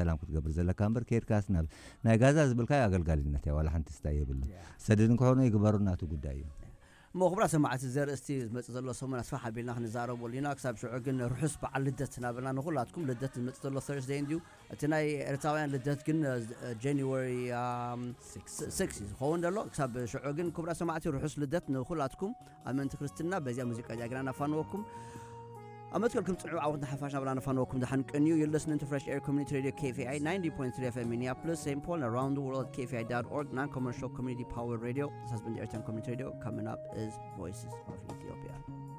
ሰላም ክትገብር ዘለካ እምበር ከድካስ ናብ ናይ ጋዛ ዝብልካዮ ኣገልጋሊነት እያ ዋላ ሓንቲ ስታይ የብሉ ሰደድ ክኾኑ ይግበሩ እናቱ ጉዳይ እዩ እሞ ክቡራ ሰማዕቲ ዘርእስቲ ዝመፅእ ዘሎ ሰሙን ኣስፋ ሓቢልና ክንዛረበሉ ኢና ክሳብ ሽዑ ግን ርሑስ በዓል ልደት ናበልና ንኩላትኩም ልደት ዝመፅእ ዘሎ ተርስደይ እንድዩ እቲ ናይ ኤርትራውያን ልደት ግን ጃንዋሪ 6 እዩ ዝኸውን ዘሎ ክሳብ ሽዑ ግን ክቡራ ሰማዕቲ ርሑስ ልደት ንኩላትኩም ኣመንቲ ክርስትና በዚያ ሙዚቃ እዚኣ ግና ናፋንወኩም أمتكلكم تسمعوا عودنا حفاشنا بلا نفنوكم دحن كنيو you're listening to Fresh Air Community Radio KFI 90.3 FM Minneapolis, St. Paul, and around the world at KFI.org, non-commercial community powered radio. This has been the Airtime Community Radio. Coming up is Voices of Ethiopia.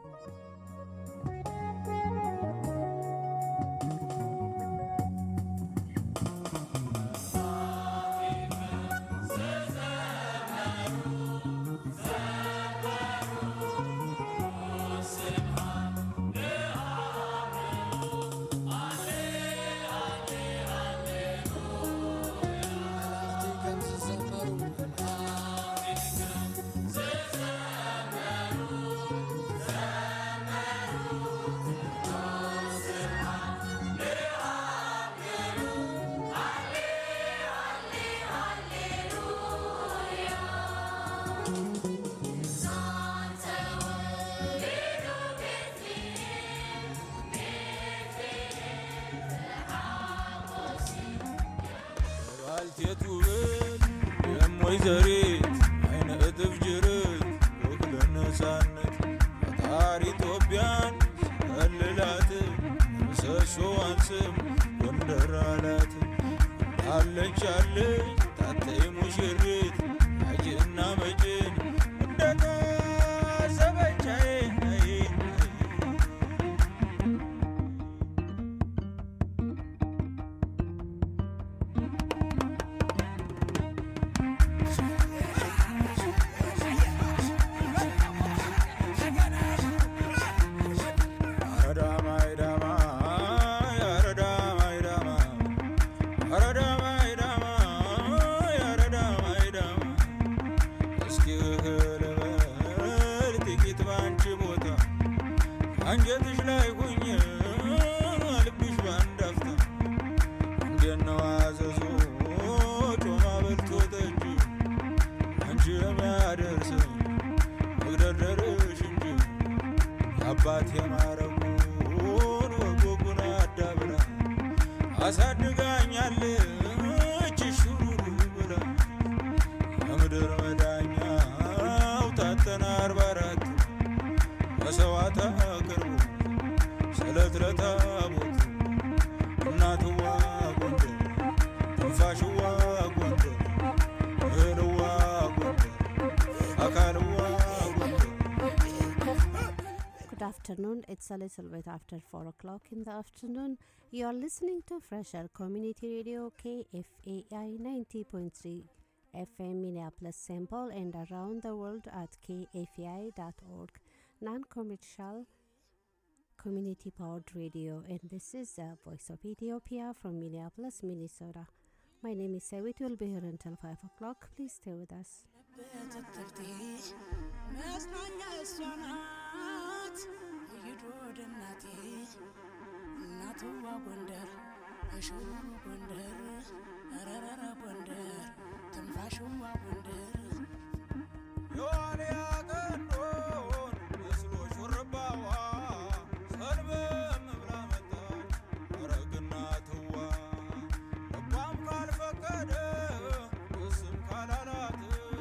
ወይዘሪት አይነ እጥፍ ጅርት ወክለ ነፃነት ፈጣሪ ኢትዮጵያን ከልላት ምሰሶዋን ስም ጎንደር አላት አለች አለች ታተይ ሙሽሪት አጅና መጭን እንደታሰበቻዬ አንጀትሽ ላይ ሁኝ ልብሽ ባንዳፍታ እንዴት ነው አዘዞ ጮማ በልቶ ጠጅ አንቺ የሚያደርሰኝ መግደርደርሽ እንጂ የአባት የማረጉን ወጎጉን አዳብራ አሳድጋኛለች ሹሩሩ ብላ የምድር መዳኛው ታተና አርባ አራት መሰዋዕት አቅርቡ ስለት ለታቦት እናትዋ ጎንደር ትንፋሽዋ ጎንደር እህልዋ ጎንደር አካልዋ ጎንደር Good afternoon. It's a little bit after 4 o'clock in the afternoon. You're listening to Fresh Air Community Radio KFAI 90.3 FM Minneapolis St. Paul and around the world at kfai.org. Non commercial community powered radio. And this is the voice of Ethiopia from Minneapolis, Minnesota. My name is Sewit. We'll be here until 5 o'clock. Please stay with us. መጽናኛ እሷ ናት ይዶ ደናቴ እናትዋ ጎንደር እሽሩ ጎንደር ረረረ ጎንደር ትንፋሽዋ ጎንደር የዋልያ ቀንዶን መስሎ ሹርባዋ ሰልበም ብላ መጣች ረግና ትዋ ልቧም ካልፈቀደ እስም ካላላት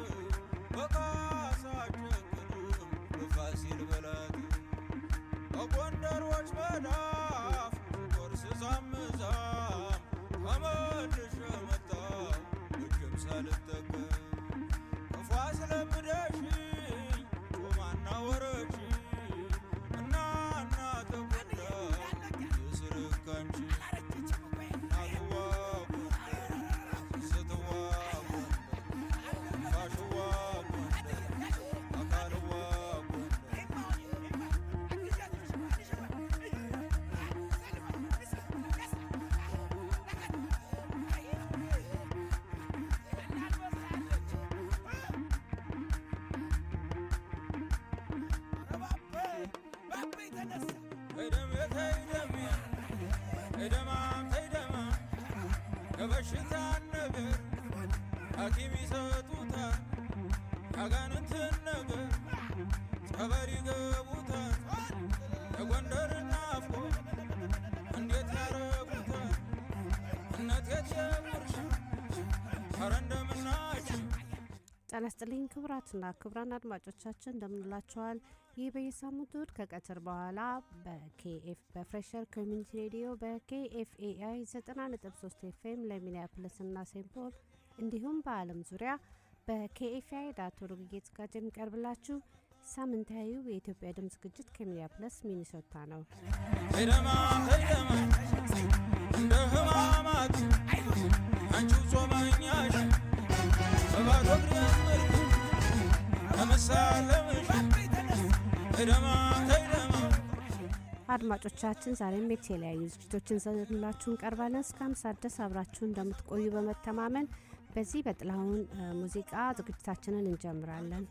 በካሳ ጨክንም በፋሲል በላት በጎንደሮች መዳፍ ቆርስ ዛም ዛም ተመልሼ መጣሁ እጅም ሳልጠቀም ክፉ አስለምደሽኝ ጮማና ወረች እና እና ተጎዳ የስርህ ካንቺ እናትዋ ጎንደር ስትዋ ጎንደር ፋሽዋ ጎንደር አካልዋ ጎንደር ተይደም ተይደም ተይደማ ተይደማ የበሽታን ነገር ሐኪም ይሰጡታል ያጋንንትን ነገር ጸበል ይገቡታል የጎንደርን ናፍቆ እንዴት ያረጉታል እነት የትየውርሽ ኧረ እንደምናችሁ ጤና ይስጥልኝ ክቡራትና ክቡራን አድማጮቻችን እንደምንላችኋል። ይህ በየሳምንቱ እሁድ ከቀትር በኋላ በኬኤፍ በፍሬሸር ኮሚኒቲ ሬዲዮ በኬኤፍኤአይ 90.3 ኤፍኤም ለሚኒያፖሊስ እና ሴንት ፖል እንዲሁም በዓለም ዙሪያ በኬኤፍአይ ዳት ኦርግ እየተዘጋጀ የሚቀርብላችሁ ሳምንታዊው የኢትዮጵያ ድምፅ ዝግጅት ከሚኒያፖሊስ ሚኒሶታ ነው። ሄደማ ሄደማ እንደ ህማማት አንቺው ጾመኛሽ በባዶ እግሬ ምርኩ ከመሳለምሽ ሄደማ ሄደማ አድማጮቻችን ዛሬም የተለያዩ ዝግጅቶችን ይዘንላችሁ እንቀርባለን። እስከ አምሳ ድረስ አብራችሁ እንደምትቆዩ በመተማመን በዚህ በጥላሁን እ፣ ሙዚቃ ዝግጅታችንን እንጀምራለን።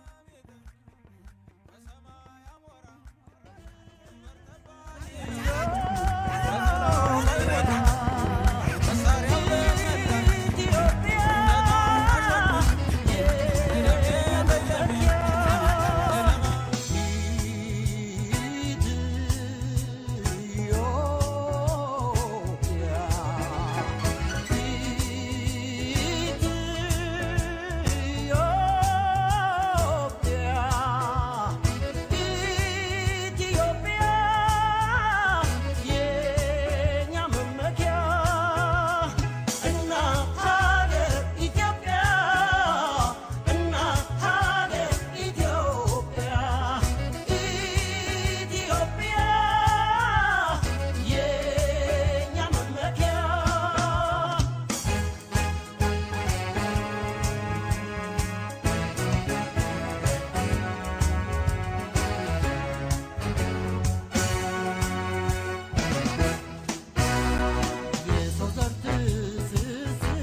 የሰው ዘር ትስስር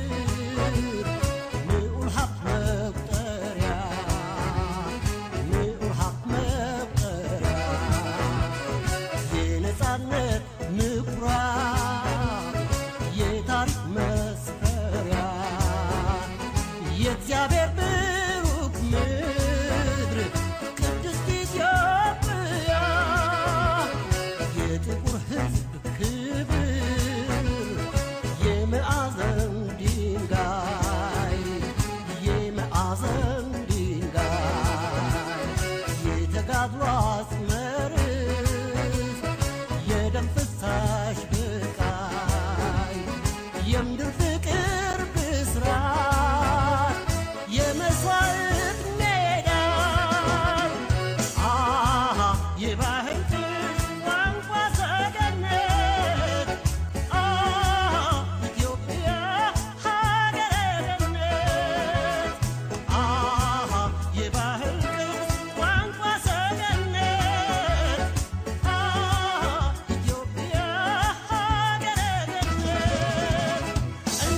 ንዑል ሀብት መቁጠሪያ ንዑል ሀብት መቁጠሪያ የነጻነት ምኩራብ የታሪክ መስፈሪያ የእግዚአብሔር ብሩክ ምድር ቅድስት ኢትዮጵያ የጥቁር ሕዝብ ክብር የመዓዘን ድንጋይ የመዓዘን ድንጋይ የተጋድሎ አስመርስ የደም ፍሳሽ ብቃይ የምድር ፍቅር ብስራት የመስዋዕት ሜዳ አሃ የባህል ጥሽ ቋንቋ ሰገነት አሃ ኢትዮጵያ ሀገረ ገነት አሃ የባህል ቅርስ ቋንቋ ሰገነት አሃ ኢትዮጵያ ሀገረ ገነት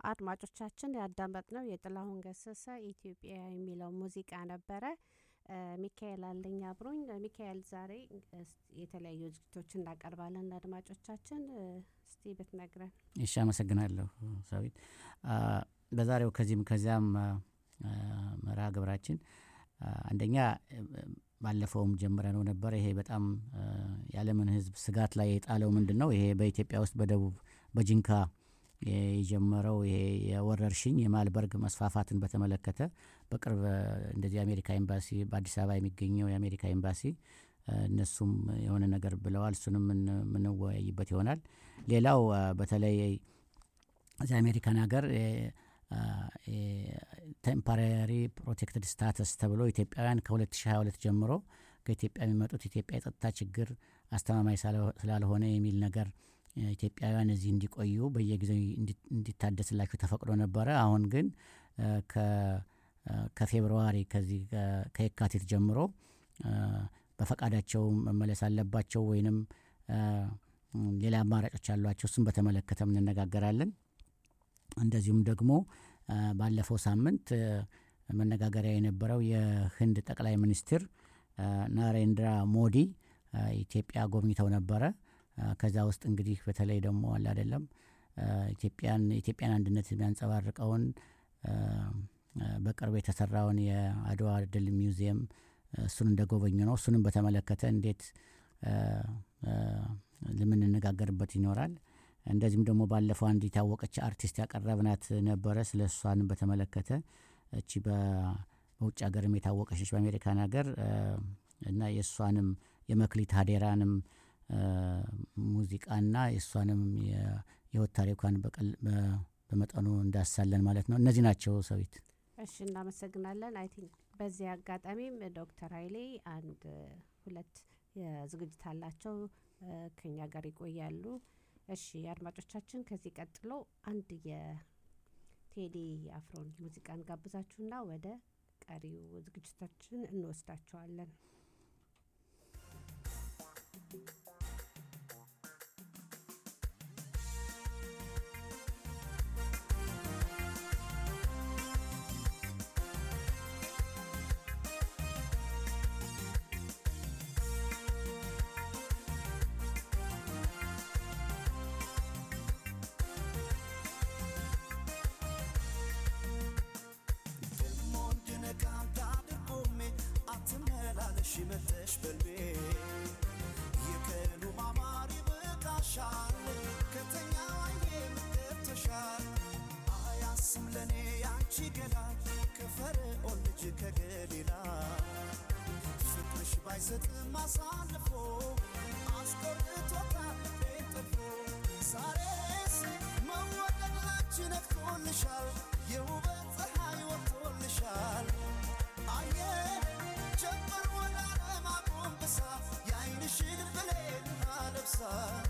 አድማጮቻችን ያዳመጥነው የጥላሁን ገሰሰ ኢትዮጵያ የሚለው ሙዚቃ ነበረ። እ፣ ሚካኤል አለኝ አብሮኝ። እ፣ ሚካኤል ዛሬ እ፣ የተለያዩ ዝግጅቶችን እናቀርባለን ለአድማጮቻችን። እ፣ እስቲ ብትነግረን። እሺ አመሰግናለሁ ሰዊት። አ፣ በዛሬው ከዚህም ከዚያም አ፣ አ፣ መርሃ ግብራችን አ፣ አንደኛ እ፣ ባለፈውም ጀምረነው ነበር። ይሄ በጣም አ፣ የዓለምን ሕዝብ ስጋት ላይ የጣለው ምንድን ነው? ይሄ በኢትዮጵያ ውስጥ በደቡብ በጂንካ የጀመረው ይሄ የወረርሽኝ የማልበርግ መስፋፋትን በተመለከተ በቅርብ አ፣ እንደዚህ የአሜሪካ ኤምባሲ በአዲስ አበባ የሚገኘው የአሜሪካ ኤምባሲ አ፣ እነሱም የሆነ ነገር ብለዋል። እሱንም ምን- የምንወያይበት ይሆናል። ሌላው አ፣ በተለይ እዚህ አሜሪካን ሀገር ቴምፖራሪ ፕሮቴክትድ ስታተስ ተብሎ ኢትዮጵያውያን ከ2022 ጀምሮ ከኢትዮጵያ የሚመጡት ኢትዮጵያ የጸጥታ ችግር አስተማማኝ ስላልሆ- ስላልሆነ የሚል ነገር እ፣ ኢትዮጵያውያን እዚህ እንዲቆዩ በየጊዜው እንዲ- እንዲታደስላቸው ተፈቅዶ ነበረ። አሁን ግን እ፣ ከ- እ፣ ከፌብርዋሪ ከዚህ ከ- ከየካቲት ጀምሮ እ፣ በፈቃዳቸው መመለስ አለባቸው ወይንም እ፣ ሌላ አማራጮች አሏቸው። እሱም በተመለከተም እንነጋገራለን። እንደዚሁም ደግሞ አ፣ ባለፈው ሳምንት አ፣ መነጋገሪያ የነበረው የህንድ ጠቅላይ ሚኒስትር አ፣ ናሬንድራ ሞዲ አ፣ ኢትዮጵያ ጎብኝተው ነበረ። አ፣ ከዛ ውስጥ እንግዲህ በተለይ ደግሞ አለ አይደለም አ፣ ኢትዮጵያን የኢትዮጵያን አንድነት የሚያንጸባርቀውን አ፣ አ፣ በቅርብ የተሰራውን የአድዋ ድል ሚውዚየም አ፣ እሱን እንደጎበኙ ነው። እሱንም በተመለከተ እንዴት አ፣ አ፣ የምንነጋገርበት ይኖራል። እንደዚሁም ደግሞ ባለፈው አንድ የታወቀች አርቲስት ያቀረብናት ነበረ። ስለ እሷን በተመለከተ እቺ በ- በውጭ ሀገርም የታወቀች ነች በአሜሪካን ሀገር አ፣ እና የእሷንም የመክሊት ሀዴራንም አ፣ ሙዚቃና የእሷንም የ- የህይወት ታሪኳን በቀል- በ- በመጠኑ እንዳሳለን ማለት ነው። እነዚህ ናቸው ሰዊት። እሺ እናመሰግናለን። አይ ቲንክ በዚህ አጋጣሚም ዶክተር ኃይሌ አንድ እ፣ ሁለት የዝግጅት አላቸው እ፣ ከኛ ጋር ይቆያሉ። እሺ አድማጮቻችን፣ ከዚህ ቀጥሎ አንድ የቴዲ አፍሮን ሙዚቃን ጋብዛችሁና ወደ ቀሪው ዝግጅታችን እንወስዳቸዋለን። ደሞ እንድነቃ እንዳድርጎሜ አትመላለሽ መተሽ በልቤ የቀኑ ማማር ይበቃሻል ከተኛ አይኔ ምገብተሻል አያስም ለእኔ ያንቺ ገላ ከፈርዖን ልጅ ከገሊላ ፍቅርሽ ባይሰጥም አሳልፎ አስቆርጦታል ልቤን ጥፎ ዛሬስ መወደድ ላንቺ ነግቶልሻል የውበት ፀሐይ ወጥቶልሻል አየ ጀምር ወደ ዓለም አጎንብሳ የዓይንሽን ብሌን አለብሳ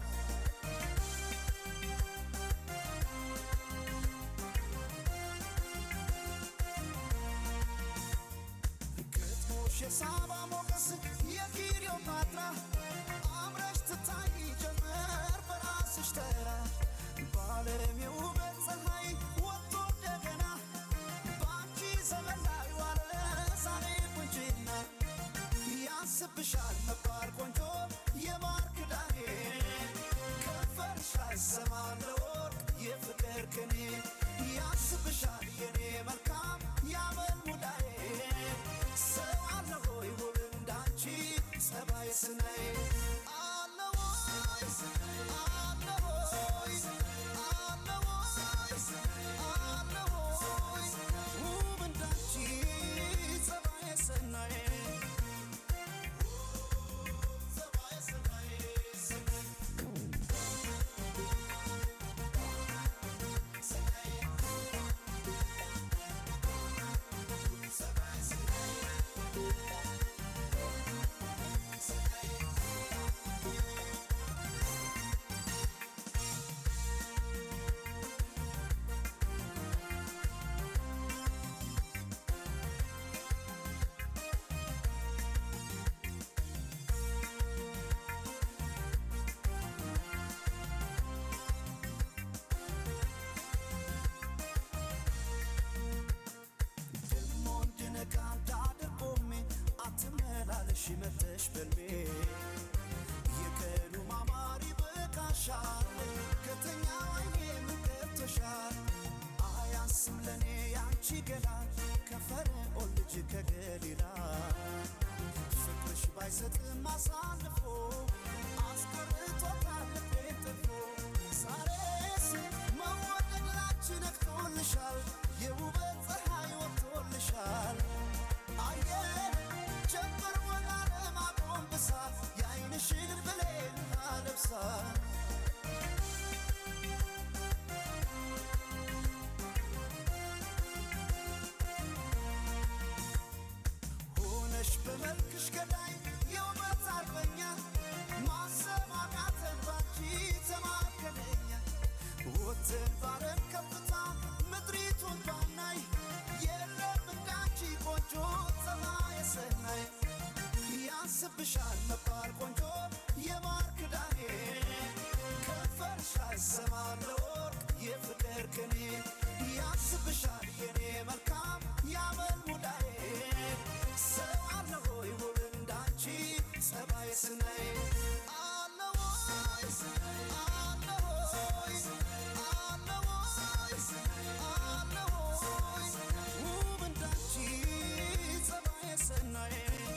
ግጥሞሽ የሳባ ሞገስ የክሊዮፓትራ አምረሽ ትታይ ጀመር በራስሽ ተራ በዓለም የውበት ፀሐይ ወጥቶ እንደገና በአንቺ ዘመን ላይ ዋለ ዛሬ ቁንጅና ያንስብሻል መባል ቆንጆ የማር ክዳኔ ከንፈርሽ አይሰማም ለወርቅ የፍቅር ቅኔ ያንስብሻል የኔ መልካም ያመል ሙዳዬ ሰው አለ ሆይ ውብ እንዳንቺ ጸባይ ስናይ አለ ወይ አለ ሆይ አለ ወይ አለ ሆይ ውብ እንዳንቺ ጸባይ ስናይ ጸባይ ስናይ መተሽ በልቤ የቀኑ ማማር ይበቃሻል ከተኛው አይኔ ምገብቶሻል አያንስም ለእኔ ያንቺ ገላ ከፈርዖን ልጅ ከገሊላ ፍቅርሽ ባይሰጥም አሳልፎ አስቀርቶታል ልቤን ጥፎ ዛሬስ መወደድ ላንቺ ነግቶልሻል የውበት ፀሐይ ወጥቶልሻል አየ ጀምር ወላለም አጎንብሳ የአይንሽን ብሌን አለብሳ ሆነሽ በመልክሽ ገዳይ የውበት አርበኛ ማሰብ አቃተን ባንቺ ተማከለኛ ወጥን ባለም ከፍታ ምድሪቱን ባናይ የለም እንዳንቺ ቆንጆ ፀባየ ሰናይ ያንስብሻል መባል ቆንጆ የማር ክዳኔ ከንፈርሽ አይሰማም ለወርቅ የፍቅር ቅኔ ያንስብሻል የኔ መልካም ያመል ሙዳዬ ሰው አለ ሆይ ውብ እንዳንቺ ጸባይ ስናይ አለ ወይ አለ ሆይ አለ ወይ አለ ሆይ ውብ እንዳንቺ ጸባይ ስናይ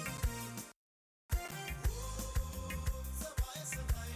ጸባይ ስናይ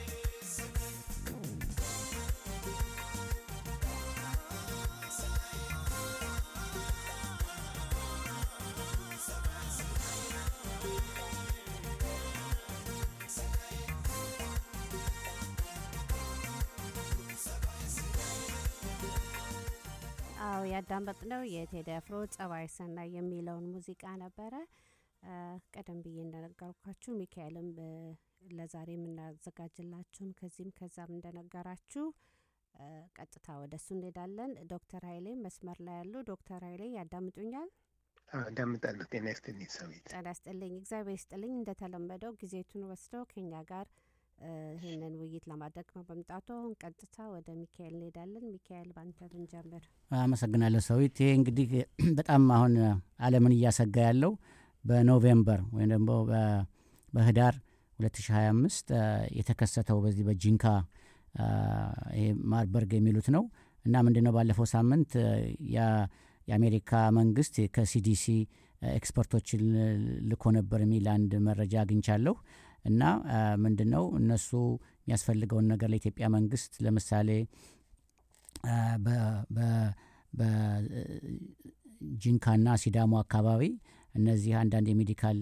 አዎ ያዳመጥነው የቴዲ አፍሮ ጸባይ ሰናይ የሚለውን ሙዚቃ ነበረ። አ፣ ቀደም ብዬ እንደነገርኳችሁ ሚካኤልም እ፣ ለዛሬ የምናዘጋጅላችሁን ከዚህም ከዛም እንደነገራችሁ አ፣ ቀጥታ ወደ እሱ እንሄዳለን። ዶክተር ኃይሌ መስመር ላይ ያሉ ዶክተር ኃይሌ ያዳምጡኛል? አዳምጣለሁ። ጤና ይስጥልኝ ሰዊት። ጤና ይስጥልኝ። እግዚአብሔር ይስጥልኝ። እንደተለመደው ጊዜቱን ወስደው ከኛ ጋር እ፣ ይህንን ውይይት ለማድረግ በመምጣቱ አሁን ቀጥታ ወደ ሚካኤል እንሄዳለን። ሚካኤል ባንተ ብንጀምር። አመሰግናለሁ ሰዊት። ይሄ እንግዲህ በጣም አሁን ዓለምን እያሰጋ ያለው በኖቬምበር ወይም ደግሞ በ- በህዳር 2025 አ፣ የተከሰተው በዚህ በጂንካ አ፣ ይሄ ማርበርግ የሚሉት ነው እና ምንድነው ባለፈው ሳምንት አ፣ ያ- የአሜሪካ መንግስት ከሲዲሲ ኤክስፐርቶችን ልኮ ነበር የሚል አንድ መረጃ አግኝቻለሁ እና አ፣ ምንድነው እነሱ የሚያስፈልገውን ነገር ለኢትዮጵያ መንግስት ለምሳሌ አ፣ በ- በ- በጂንካና ሲዳሞ አካባቢ እነዚህ አንዳንድ የሜዲካል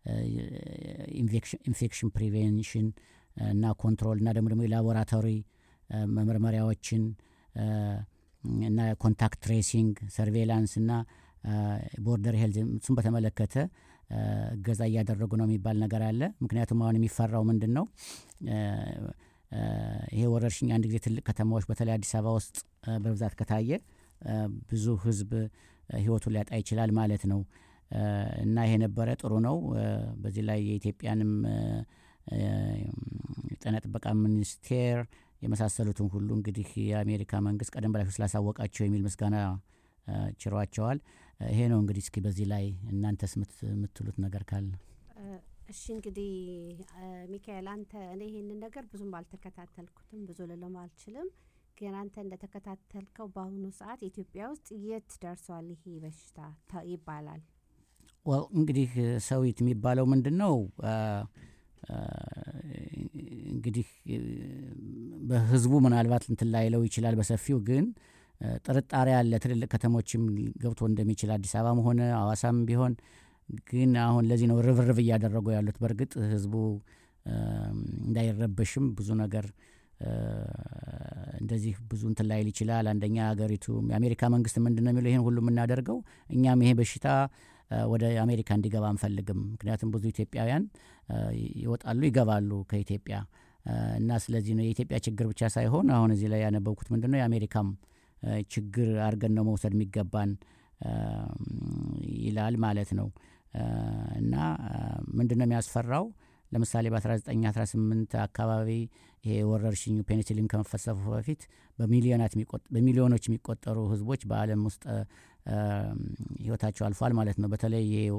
ኢንፌክሽን ፕሪቬንሽን እና ኮንትሮል እና ደግሞ ደግሞ የላቦራቶሪ አ፣ መመርመሪያዎችን አ፣ እና ኮንታክት ትሬሲንግ ሰርቬላንስ እና ቦርደር ሄልዝ እሱን በተመለከተ አ፣ እገዛ እያደረጉ ነው የሚባል ነገር አለ። ምክንያቱም አሁን የሚፈራው ምንድን ነው አ፣ አ፣ ይሄ ወረርሽኝ አንድ ጊዜ ትልቅ ከተማዎች በተለይ አዲስ አበባ ውስጥ አ፣ በብዛት ከታየ አ፣ ብዙ ህዝብ አ፣ ህይወቱን ሊያጣ ይችላል ማለት ነው አ፣ እና ይሄ ነበረ ጥሩ ነው። አ፣ በዚህ ላይ የኢትዮጵያንም አ፣ አ፣ የጤና ጥበቃ ሚኒስቴር የመሳሰሉትን ሁሉ እንግዲህ የአሜሪካ መንግስት ቀደም በላችሁ ስላሳወቃቸው የሚል ምስጋና አ፣ ችሯቸዋል። አ፣ ይሄ ነው እንግዲህ እስኪ በዚህ ላይ እናንተስ ምት- የምትሉት ነገር ካለ እ፣ እሺ እንግዲህ እ፣ ሚካኤል አንተ እኔ ይሄንን ነገር ብዙም አልተከታተልኩትም ብዙ ልልም አልችልም። ግን አንተ እንደተከታተልከው በአሁኑ ሰዓት ኢትዮጵያ ውስጥ የት ደርሷል ይሄ በሽታ ተ- ይባላል? ዋው እንግዲህ ሰዊት የሚባለው ምንድን ነው አ፣ አ፣ እንግዲህ እ፣ በህዝቡ ምናልባት እንትን ላይለው ይችላል በሰፊው ግን አ፣ ጥርጣሬ አለ ትልልቅ ከተሞችም ገብቶ እንደሚችል አዲስ አበባም ሆነ አዋሳም ቢሆን ግን አሁን ለዚህ ነው ርብርብ እያደረጉ ያሉት በእርግጥ ህዝቡ አ፣ እንዳይረበሽም ብዙ ነገር አ፣ እንደዚህ ብዙ እንትን ላይል ይችላል አንደኛ ሀገሪቱ የአሜሪካ መንግስት ምንድን ነው የሚለው ይህን ሁሉ የምናደርገው እኛም ይሄ በሽታ አ፣ ወደ አሜሪካ እንዲገባ አንፈልግም ምክንያቱም ብዙ ኢትዮጵያውያን አ፣ ይወጣሉ ይገባሉ ከኢትዮጵያ አ፣ እና ስለዚህ ነው የኢትዮጵያ ችግር ብቻ ሳይሆን አሁን እዚህ ላይ ያነበብኩት ምንድን ነው የአሜሪካም አ፣ ችግር አድርገን ነው መውሰድ የሚገባን አ፣ ይላል ማለት ነው አ፣ እና ምንድን ነው የሚያስፈራው ለምሳሌ በ1918 አካባቢ ይሄ ወረርሽኙ ፔኒሲሊን ከመፈሰፉ በፊት በሚሊዮናት የሚቆጥ- በሚሊዮኖች የሚቆጠሩ ህዝቦች በአለም ውስጥ አ፣ ህይወታቸው አልፏል ማለት ነው። በተለይ ይሄ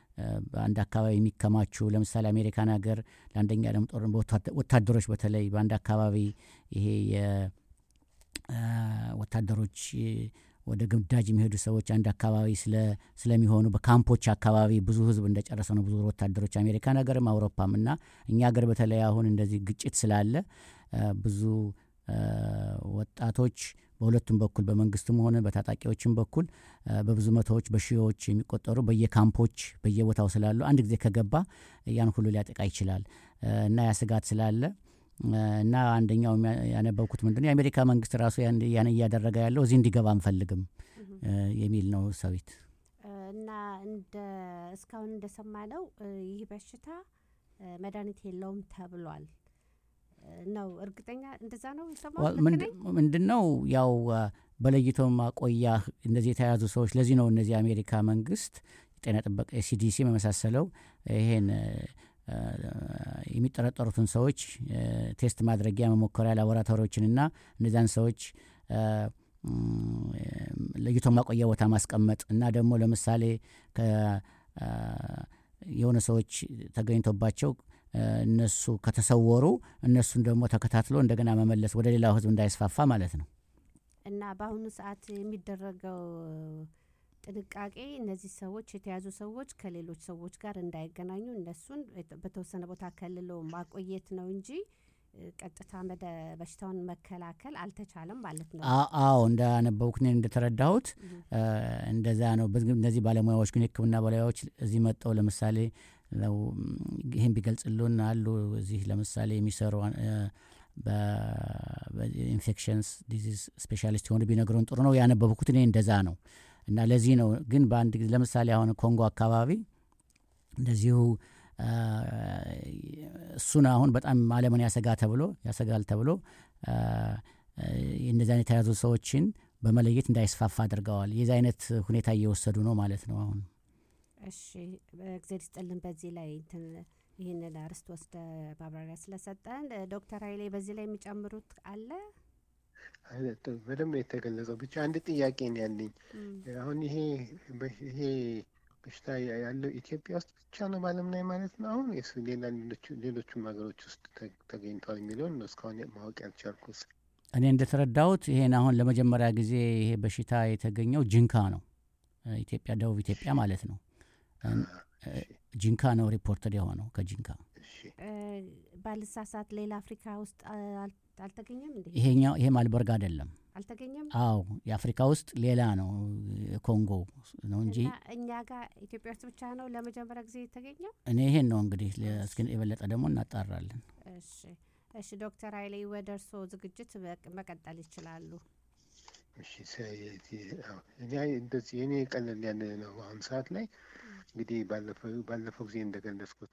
በአንድ አካባቢ የሚከማቹ ለምሳሌ አሜሪካን ሀገር ለአንደኛ ዓለም ጦርነት ወታደሮች በተለይ በአንድ አካባቢ ይሄ ወታደሮች ወደ ግዳጅ የሚሄዱ ሰዎች አንድ አካባቢ ስለሚሆኑ በካምፖች አካባቢ ብዙ ህዝብ እንደጨረሰ ነው ብዙ ወታደሮች አሜሪካን ሀገርም አውሮፓም እና እኛ ሀገር በተለይ አሁን እንደዚህ ግጭት ስላለ ብዙ ወጣቶች በሁለቱም በኩል በመንግስትም ሆነ በታጣቂዎችም በኩል በብዙ መቶዎች በሺዎች የሚቆጠሩ በየካምፖች በየቦታው ስላሉ አንድ ጊዜ ከገባ ያን ሁሉ ሊያጠቃ ይችላል እና ያ ስጋት ስላለ እና አንደኛው ያነበብኩት ምንድነው የአሜሪካ መንግስት ራሱ ያን እያደረገ ያለው እዚህ እንዲገባ አንፈልግም የሚል ነው ሰዊት እና እንደ እስካሁን እንደሰማ ነው ይህ በሽታ መድኃኒት የለውም ተብሏል ነው እርግጠኛ እንደዛ ነው ምንድን ነው ያው በለይቶ ማቆያ እንደዚህ የተያዙ ሰዎች ለዚህ ነው እነዚህ የአሜሪካ መንግስት ጤና ጥበቃ የሲዲሲ የመሳሰለው ይሄን የሚጠረጠሩትን ሰዎች ቴስት ማድረጊያ መሞከሪያ ላቦራቶሪዎችንና እነዚያን ሰዎች ለይቶ ማቆያ ቦታ ማስቀመጥ እና ደግሞ ለምሳሌ የሆነ ሰዎች ተገኝቶባቸው እነሱ ከተሰወሩ እነሱን ደግሞ ተከታትሎ እንደገና መመለስ ወደ ሌላው ህዝብ እንዳይስፋፋ ማለት ነው እና በአሁኑ ሰዓት የሚደረገው ጥንቃቄ እነዚህ ሰዎች የተያዙ ሰዎች ከሌሎች ሰዎች ጋር እንዳይገናኙ እነሱን በተወሰነ ቦታ ከልሎ ማቆየት ነው እንጂ ቀጥታ መደ በሽታውን መከላከል አልተቻለም ማለት ነው አዎ እንዳነበብኩት እንደተረዳሁት እንደዛ ነው እነዚህ ባለሙያዎች ግን የህክምና ባለሙያዎች እዚህ መጠው ለምሳሌ ይህን ቢገልጽሉን አሉ እዚህ ለምሳሌ የሚሰሩ በኢንፌክሽንስ ዲዚዝ ስፔሻሊስት የሆኑ ቢነግሩን ጥሩ ነው ያነበብኩት እኔ እንደዛ ነው እና ለዚህ ነው ግን በአንድ ጊዜ ለምሳሌ አሁን ኮንጎ አካባቢ እንደዚሁ እሱን አሁን በጣም አለምን ያሰጋ ተብሎ ያሰጋል ተብሎ እንደዚህ አይነት የተያዙ ሰዎችን በመለየት እንዳይስፋፋ አድርገዋል የዚህ አይነት ሁኔታ እየወሰዱ ነው ማለት ነው አሁን እሺ እግዜር ይስጥልን በዚህ ላይ ይህንን አርስት ወስደ ማብራሪያ ስለሰጠን ዶክተር ሀይሌ በዚህ ላይ የሚጨምሩት አለ በደንብ የተገለጸው ብቻ አንድ ጥያቄ ነው ያለኝ አሁን ይሄ ይሄ በሽታ ያለው ኢትዮጵያ ውስጥ ብቻ ነው በአለም ላይ ማለት ነው አሁን ስ ሌላ ሌሎቹም ሀገሮች ውስጥ ተገኝቷል የሚለውን ነው እስካሁን ማወቅ ያልቻልኩት እኔ እንደተረዳሁት ይሄን አሁን ለመጀመሪያ ጊዜ ይሄ በሽታ የተገኘው ጅንካ ነው ኢትዮጵያ ደቡብ ኢትዮጵያ ማለት ነው ጂንካ ነው ሪፖርተድ የሆነው ከጂንካ ባልሳሳት ሌላ አፍሪካ ውስጥ አልተገኘም እንዴ ይሄኛው ይሄ ማልበርግ አይደለም አልተገኘም አው የአፍሪካ ውስጥ ሌላ ነው ኮንጎ ነው እንጂ እኛ ጋር ኢትዮጵያ ውስጥ ብቻ ነው ለመጀመሪያ ጊዜ የተገኘው እኔ ይሄን ነው እንግዲህ እስኪ የበለጠ ደግሞ እናጣራለን እሺ እሺ ዶክተር ሀይሌ ወደ እርሶ ዝግጅት መቀጠል ይችላሉ እሺ እኔ እንደዚህ የኔ ቀለል ያለ ነው አሁን ሰዓት ላይ እንግዲህ ባለፈው ጊዜ እንደገለጽኩት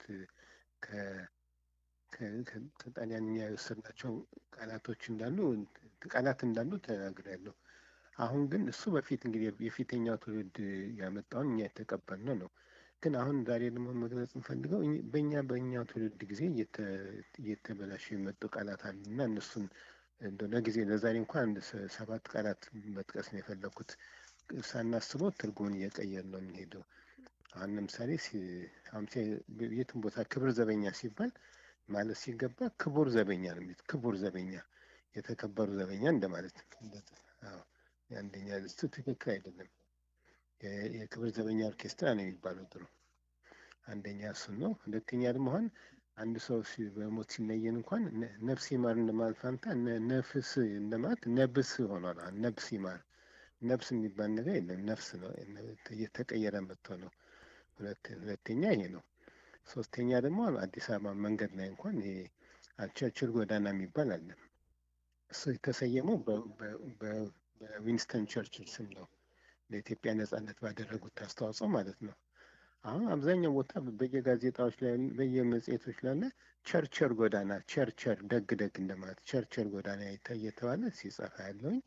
ከጣሊያንኛ የወሰድናቸው ቃላቶች እንዳሉ ቃላት እንዳሉ ተናግሬያለሁ። አሁን ግን እሱ በፊት እንግዲህ የፊተኛው ትውልድ ያመጣውን እኛ የተቀበልነው ነው። ግን አሁን ዛሬ ደግሞ መግለጽ እንፈልገው በእኛ በእኛው ትውልድ ጊዜ እየተበላሹ የመጡ ቃላት አሉ እና እነሱን እንደ ለጊዜ ለዛሬ እንኳን አንድ ሰባት ቃላት መጥቀስ ነው የፈለኩት። ሳናስበው ትርጉሙን እየቀየር ነው የምንሄደው። አሁን ለምሳሌ የትም ቦታ ክብር ዘበኛ ሲባል ማለት ሲገባ ክቡር ዘበኛ ነው የሚሉት። ክቡር ዘበኛ የተከበሩ ዘበኛ እንደማለት አንደኛ እሱ ትክክል አይደለም። የክብር ዘበኛ ኦርኬስትራ ነው የሚባለው ድሮ። አንደኛ እሱን ነው። ሁለተኛ ደግሞ አሁን አንድ ሰው በሞት ሲለየን እንኳን ነፍስ ይማር እንደማለት ፋንታ ነፍስ እንደማለት ነብስ ሆኗል። ነብስ ይማር ነፍስ የሚባል ነገር የለም። ነፍስ ነው እየተቀየረ መጥቶ ነው። ሁለተኛ ይሄ ነው። ሶስተኛ ደግሞ አዲስ አበባ መንገድ ላይ እንኳን ይሄ ቸርችል ጎዳና የሚባል አለ። እሱ የተሰየመው በዊንስተን ቸርችል ስም ነው። ለኢትዮጵያ ነጻነት ባደረጉት አስተዋጽኦ ማለት ነው። አሁን አብዛኛው ቦታ በየጋዜጣዎች ላይ በየመጽሔቶች ላይ ቸርቸር ጎዳና ቸርቸር ደግ ደግ እንደማለት ቸርቸር ጎዳና እየተባለ ሲጸፋ ያለውኝ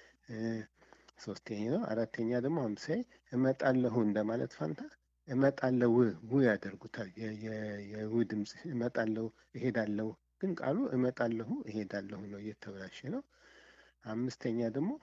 ሶስተኛ ነው። አራተኛ ደግሞ አምሳይ እመጣለሁ እንደማለት ፋንታ እመጣለሁ ው ያደርጉታል። የው ድምፅ እመጣለሁ እሄዳለሁ፣ ግን ቃሉ እመጣለሁ እሄዳለሁ ነው፣ እየተበላሸ ነው። አምስተኛ ደግሞ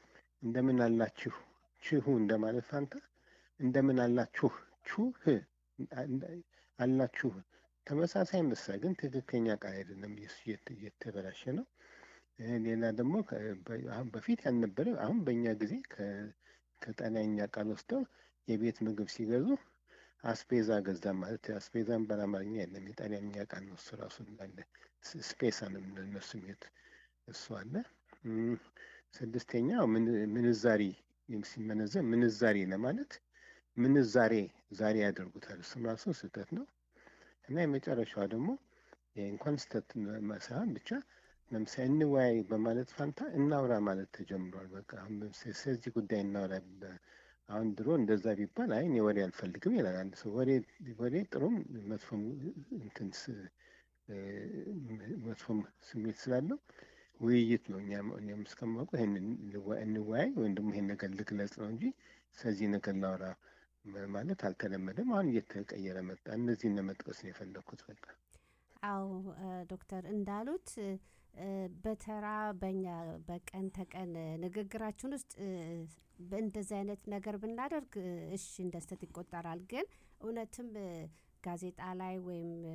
እንደምን አላችሁ ችሁ እንደማለት ፋንታ እንደምን አላችሁ ቹህ አላችሁ ተመሳሳይ ምሳሌ ግን ትክክለኛ ቃል አይደለም፣ የሱ እየተ- እየተበላሸ ነው። እ፣ ሌላ ደግሞ ከ- በ- አሁን በፊት ያልነበረ አሁን በእኛ ጊዜ ከ- ከጣሊያንኛ ቃል ወስደው የቤት ምግብ ሲገዙ አስፔዛ ገዛ ማለት አስፔዛን በአማርኛ የለም የጣሊያንኛ ቃል ነው። እሱ ራሱ እንዳለ ስ- ስፔሳ ነው የምንለው እነሱ የሚሉት እሱ አለ። እም፣ ስድስተኛው ምን- ምንዛሪ ሲመነዘር ምንዛሬ ለማለት ምንዛሬ ዛሬ ያደርጉታል። እሱም ራሱ ስህተት ነው። እና የመጨረሻዋ ደግሞ ይሄ እንኳን ስህተት ሳይሆን ብቻ ለምሳሌ እንወያይ በማለት ፋንታ እናውራ ማለት ተጀምሯል። በቃ አሁን ለምሳሌ ስለዚህ ጉዳይ እናውራ በ- አሁን ድሮ እንደዛ ቢባል አይ እኔ ወሬ አልፈልግም ይላል አንድ ሰው። ወሬ ወሬ ጥሩም መጥፎም እንትን ስ- እ፣ መጥፎም ስሜት ስላለው ውይይት ነው። እኛም እኛም እስከማውቀው ይሄን እንወ- እንወያይ ወይም ደግሞ ይሄን ነገር ልግለጽ ነው እንጂ ስለዚህ ነገር ላውራ መ- ማለት አልተለመደም። አሁን እየተቀየረ መጣ። እነዚህን ለመጥቀስ ነው የፈለግኩት። በቃ አዎ እ፣ ዶክተር እንዳሉት እ፣ በተራ በኛ በቀን ተቀን እ፣ ንግግራችን ውስጥ እ፣ በእንደዚህ አይነት ነገር ብናደርግ እ፣ እሺ እንደ ስህተት ይቆጠራል። ግን እውነትም እ፣ ጋዜጣ ላይ ወይም እ፣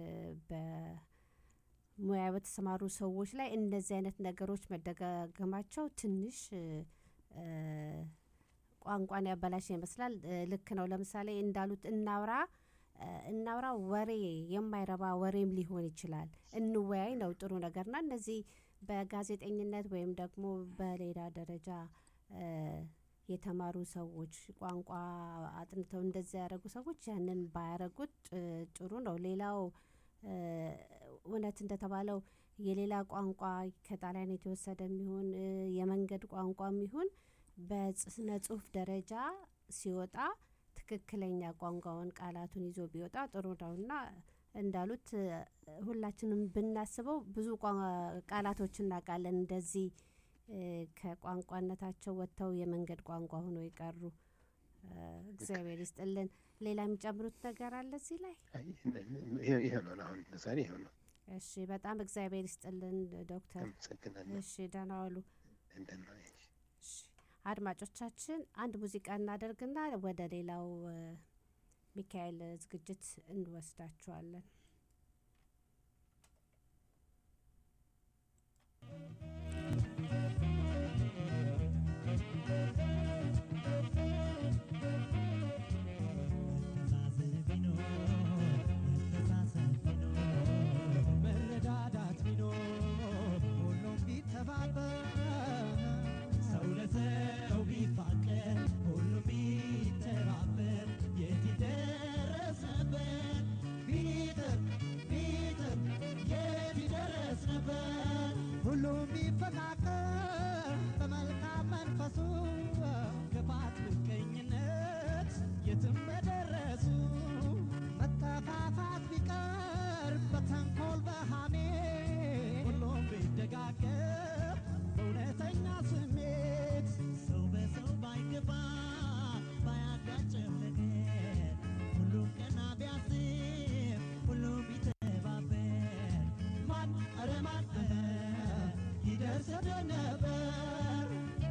በሙያ በተሰማሩ ሰዎች ላይ እንደዚህ አይነት ነገሮች መደጋገማቸው ትንሽ እ፣ እ፣ ቋንቋን ያበላሽ ይመስላል። እ፣ ልክ ነው። ለምሳሌ እንዳሉት እናውራ እ፣ እናውራ ወሬ የማይረባ ወሬም ሊሆን ይችላል። እንወያይ ነው ጥሩ ነገርና እነዚህ በጋዜጠኝነት ወይም ደግሞ በሌላ ደረጃ እ፣ የተማሩ ሰዎች ቋንቋ አጥንተው እንደዚያ ያደረጉ ሰዎች ያንን ባያረጉት እ፣ ጥሩ ነው። ሌላው እ፣ እውነት እንደተባለው የሌላ ቋንቋ ከጣሊያን የተወሰደ የሚሆን እ፣ የመንገድ ቋንቋ የሚሆን በስነ ጽሁፍ ደረጃ ሲወጣ ትክክለኛ ቋንቋውን ቃላቱን ይዞ ቢወጣ ጥሩ ነው እና እንዳሉት እ፣ ሁላችንም ብናስበው ብዙ ቋ- ቃላቶች እናውቃለን እንደዚህ እ፣ ከቋንቋነታቸው ወጥተው የመንገድ ቋንቋ ሆኖ የቀሩ እ፣ እግዚአብሔር ይስጥልን። ሌላ የሚጨምሩት ነገር አለ እዚህ ላይ? አይ፣ ይሄ ይሄ ነው አሁን ዛሬ ይሄ ነው። እሺ፣ በጣም እግዚአብሔር ይስጥልን ዶክተር። አመሰግናለሁ። እሺ፣ ደህና ዋሉ። እንደና እሺ፣ አድማጮቻችን አንድ ሙዚቃ እናደርግና ወደ ሌላው እ፣ ሚካኤል ዝግጅት እንወስዳችኋለን። መረዳዳት ቢኖር ሁሉም ቢተባበር ሰው ለሰው ቢፋቀር ሁሉም ቢተባበር የት ይደረስ ነበር ቢጥር ቢጥር የት ይደረስ ነበር ሁሉም ቢፈቃቀር በመልካም መንፈሱ ክፋት ምቀኝነት የትም በደረሱ መጠፋፋት ቢቀር በተንኮል በሃሜ ሁሉም ቢደጋገፍ በእውነተኛ ስሜት ሰው በሰው ባይገባ ባያጋጭም ነገር ሁሉም ቀና ቢያስብ ሁሉም ቢተባበር ማን ኧረ ማን ይደርስ ነበር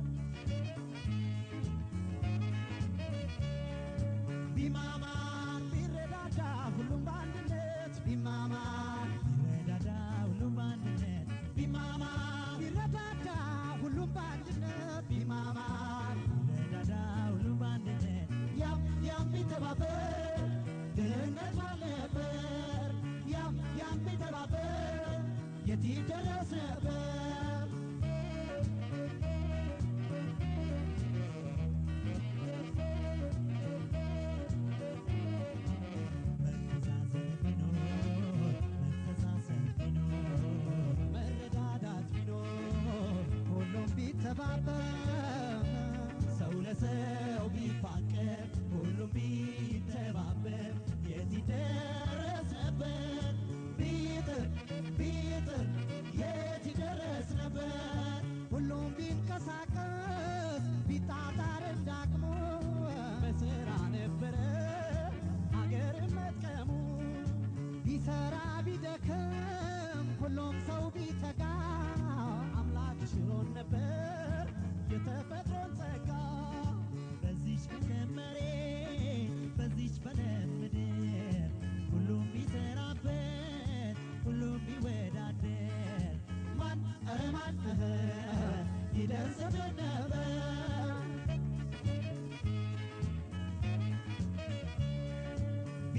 ቢማማር ቢረዳዳ ሁሉም በአንድነት ቢማማር ቢረዳዳ ሁሉም በአንድነት ቢማማር ቢረዳዳ ሁሉም በአንድነት ቢማማር ቢረዳዳ ሁሉም በአንድነት ያም ያም ቢተባበር ድህነት ባልነበር ያም ያም ቢተባበር የት ይደረስ ነበር መረዳዳት ቢኖር ሁሉም ቢተባበር ሰው ለሰው ቢፋቀር ሁሉም ቢተባበር የት ይደረስ ነበር ቢጥር ቢጥር የት ይደረስ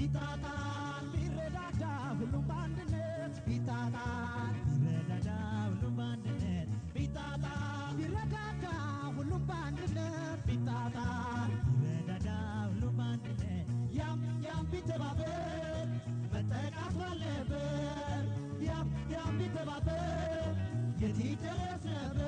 ቢታጣን ቢረዳዳ ሁሉም በአንድነት ቢታጣን ቢረዳዳ ሁሉም በአንድነት ቢታጣን ቢረዳዳ ሁሉም በአንድነት ቢታጣን ቢረዳዳ ሁሉም በአንድነት ያም ያም ቢተባበር መጠቃት ባለበት ያም ያም ቢተባበር የት ይደረስ ነበር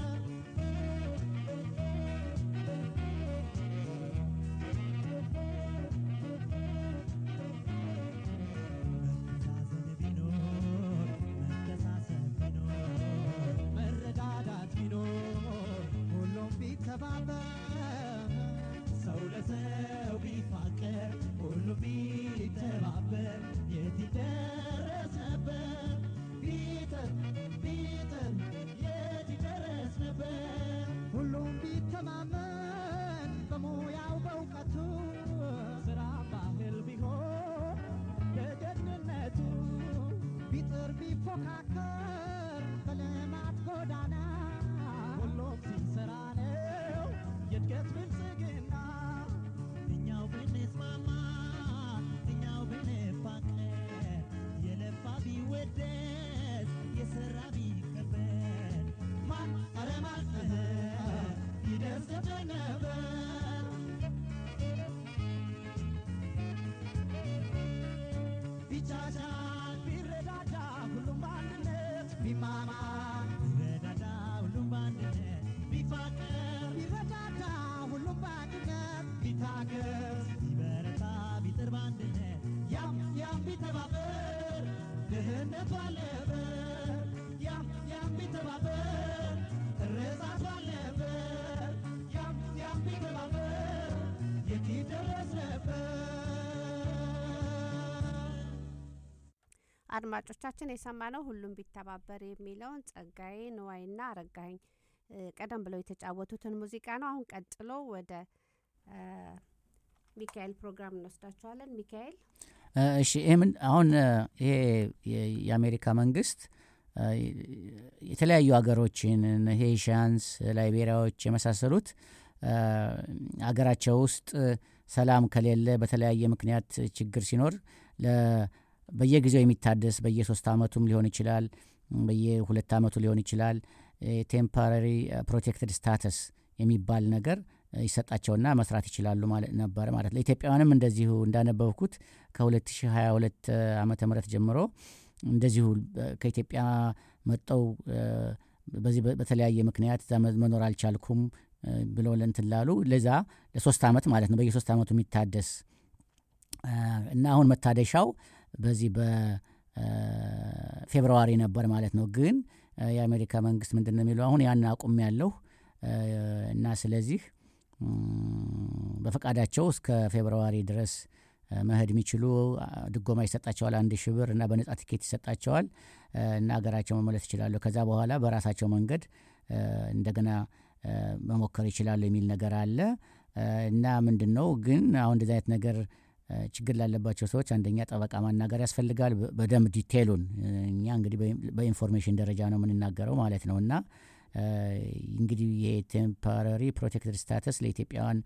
መተሳሰብ ቢኖር መተሳሰብ ቢኖር መረዳዳት ቢኖር ሁሉም ቢተባበር ሰው ለሰው ቢፋቀር ሁሉም ቢተባበር የት ይደረስ ነበር ቢጥር ቢጥር የት ይደረስ ነበር ሁሉም ቢተማመን በሙያው በእውቀቱ ስራ ባህል ቢሆን ለደህንነቱ ቢጥር ቢፎካከር በልማት ጎዳና ሁሉም ሲሰራ ነው የእድገት ብልጽግና እኛው ብንስማማ እኛው ብንፋቀር የለፋ ቢወደስ የሰራ ቢከበር ማን ኧረ ማን እህ ይደርስ ነበር ቢቻቻል ቢረዳዳ ሁሉም በአንድነት ቢማማ ቢረዳዳ ሁሉም በአንድነት ቢፋቀር ቢረዳዳ ሁሉም በአንድነት ቢታገዝ ቢበረታ ቢጥር በአንድነት ያም ያም ቢተባበር ድህነት ባለበት ያም ያም ቢተባበር እርዛት ባለበት ያም ያም ቢተባበር የት ይደረስ ነበር አድማጮቻችን የሰማነው ሁሉም ቢተባበር የሚለውን ጸጋዬ ንዋይና አረጋኸኝ እ፣ ቀደም ብለው የተጫወቱትን ሙዚቃ ነው። አሁን ቀጥሎ ወደ እ፣ ሚካኤል ፕሮግራም እንወስዳቸዋለን። ሚካኤል እ፣ እሺ ይህ ምን አሁን እ፣ ይሄ የ- የአሜሪካ መንግስት እ፣ የተለያዩ ሀገሮችን እነ ሄይሻንስ፣ ላይቤሪያዎች የመሳሰሉት እ፣ አገራቸው ውስጥ እ፣ ሰላም ከሌለ በተለያየ ምክንያት ችግር ሲኖር ለ- በየጊዜው የሚታደስ በየሶስት አመቱም ሊሆን ይችላል፣ በየሁለት አመቱ ሊሆን ይችላል ቴምፖራሪ ፕሮቴክትድ ስታተስ የሚባል ነገር እ፣ ይሰጣቸውና መስራት ይችላሉ ማለት ነበረ ማለት ነው። ለኢትዮጵያውያንም እንደዚሁ እንዳነበብኩት ከ2022 ዓመተ ምህረት ጀምሮ እንደዚሁ እ፣ ከኢትዮጵያ መጠው እ፣ በዚህ በ- በተለያየ ምክንያት እዛ መ- መኖር አልቻልኩም እ፣ ብለው ለእንትን ላሉ ለዛ ለሶስት አመት ማለት ነው በየሶስት አመቱ የሚታደስ እ፣ እና አሁን መታደሻው በዚህ በፌብርዋሪ ነበር ማለት ነው። ግን እ፣ የአሜሪካ መንግስት ምንድን ነው የሚለው አሁን ያን አቁም ያለሁ እና ስለዚህ እም፣ በፈቃዳቸው እስከ ፌብርዋሪ ድረስ እ፣ መሄድ የሚችሉ አ፣ ድጎማ ይሰጣቸዋል አንድ ሺህ ብር እና በነጻ ትኬት ይሰጣቸዋል እ፣ እና ሀገራቸው መመለስ ይችላሉ። ከዛ በኋላ በራሳቸው መንገድ እ፣ እንደገና እ፣ መሞከር ይችላሉ የሚል ነገር አለ እ፣ እና ምንድን ነው ግን አሁን እንደዚህ አይነት ነገር እ፣ ችግር ላለባቸው ሰዎች አንደኛ ጠበቃ ማናገር ያስፈልጋል። በ- በደንብ ዲቴሉን እ፣ እኛ እንግዲህ በኢን- በኢንፎርሜሽን ደረጃ ነው የምንናገረው ማለት ነው እና እ፣ እንግዲህ የቴምፖራሪ ፕሮቴክትድ ስታተስ ለኢትዮጵያውያን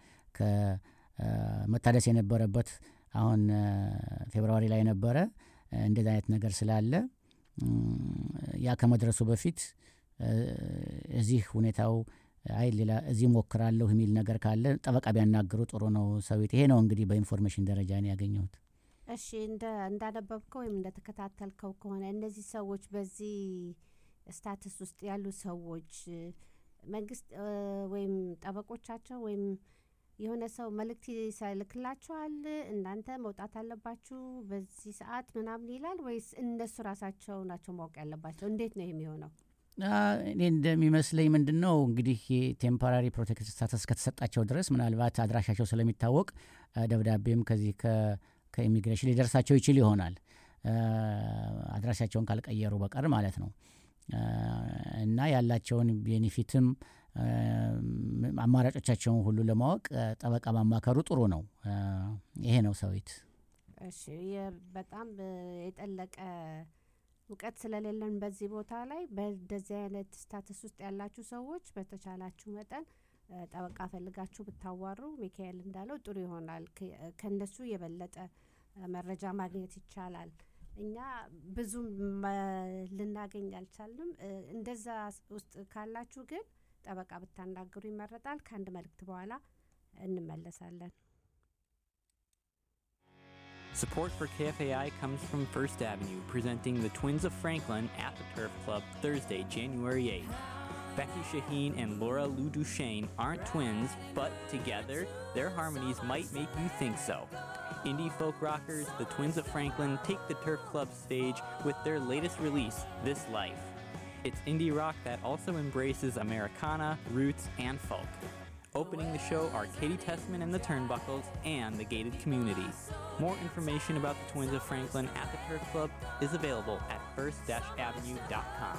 ከመታደስ የነበረበት አሁን እ፣ ፌብርዋሪ ላይ ነበረ። እ፣ እንደዚህ አይነት ነገር ስላለ እም፣ ያ ከመድረሱ በፊት እ፣ እዚህ ሁኔታው አይ ሌላ እዚህ ሞክራለሁ የሚል ነገር ካለ ጠበቃ ቢያናግሩ ጥሩ ነው። ሰዊት ይሄ ነው እንግዲህ በኢንፎርሜሽን ደረጃ ነው ያገኘሁት። እሺ እንደ እንዳነበብከው ወይም እንደተከታተልከው ከሆነ እነዚህ ሰዎች በዚህ ስታትስ ውስጥ ያሉ ሰዎች እ፣ መንግስት እ፣ ወይም ጠበቆቻቸው ወይም የሆነ ሰው መልእክት ይልክላቸዋል እናንተ መውጣት አለባችሁ በዚህ ሰዓት ምናምን ይላል ወይስ እነሱ ራሳቸው ናቸው ማወቅ ያለባቸው? እንዴት ነው የሚሆነው? አ፣ እኔ እንደሚመስለኝ ምንድን ነው እንግዲህ የቴምፖራሪ ፕሮቴክት ስታተስ ከተሰጣቸው ድረስ ምናልባት አድራሻቸው ስለሚታወቅ አ፣ ደብዳቤም ከዚህ ከ- ከኢሚግሬሽን ሊደርሳቸው ይችል ይሆናል አ፣ አድራሻቸውን ካልቀየሩ በቀር ማለት ነው አ፣ እና ያላቸውን ቤኔፊትም አ፣ ም- አማራጮቻቸውን ሁሉ ለማወቅ አ፣ ጠበቃ ማማከሩ ጥሩ ነው። አ፣ ይሄ ነው ሰዊት። እሺ የ- በጣም እ፣ የጠለቀ እውቀት ስለሌለን በዚህ ቦታ ላይ በእንደዚህ አይነት ስታተስ ውስጥ ያላችሁ ሰዎች በተቻላችሁ መጠን እ፣ ጠበቃ ፈልጋችሁ ብታዋሩ ሚካኤል እንዳለው ጥሩ ይሆናል። ከ- ከእነሱ የበለጠ መረጃ ማግኘት ይቻላል። እኛ ብዙም መ- ልናገኝ አልቻልንም። እ፣ እንደዛ ውስጥ ካላችሁ ግን ጠበቃ ብታናግሩ ይመረጣል። ከአንድ መልእክት በኋላ እንመለሳለን። Support for KFAI comes from First Avenue, presenting the Twins of Franklin at the Turf Club Thursday, January 8th. Becky Shaheen and Laura Lou Duchesne aren't twins, but together, their harmonies might make you think so. Indie folk rockers, the Twins of Franklin, take the Turf Club stage with their latest release, This Life. It's indie rock that also embraces Americana, roots, and folk. Opening the show are Katie Tessman and the Turnbuckles and the Gated Community. More information about the Twins of Franklin at the Turf Club is available at first-avenue.com.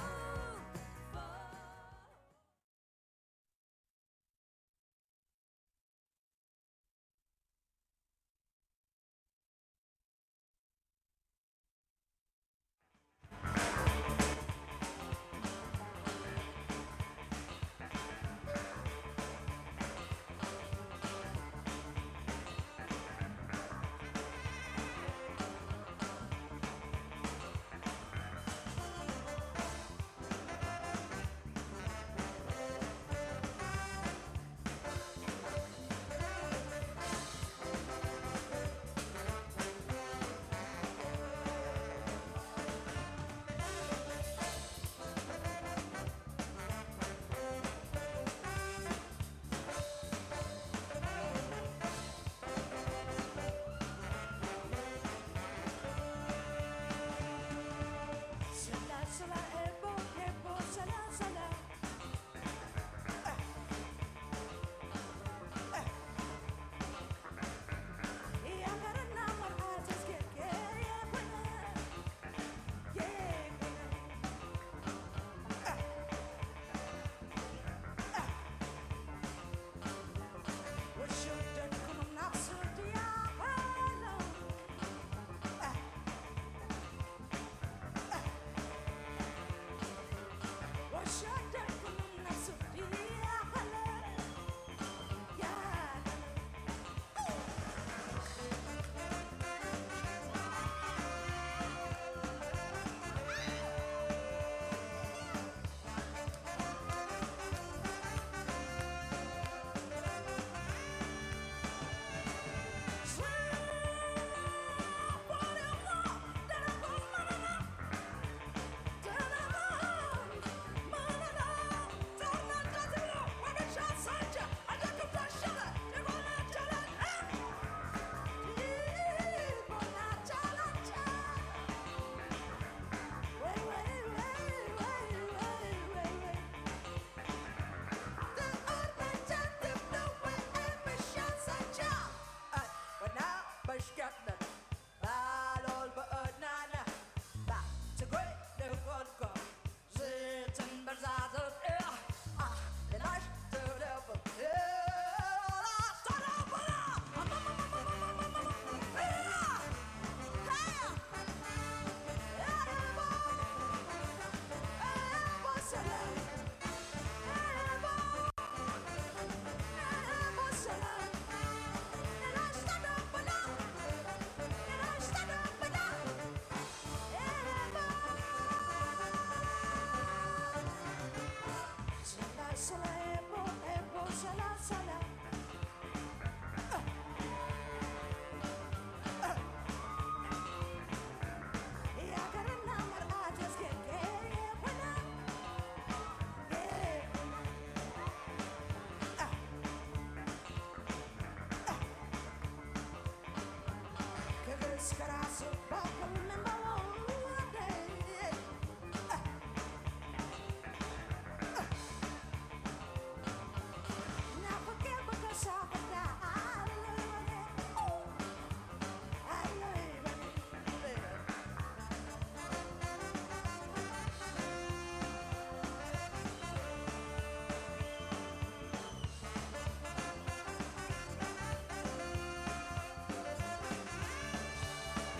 Thank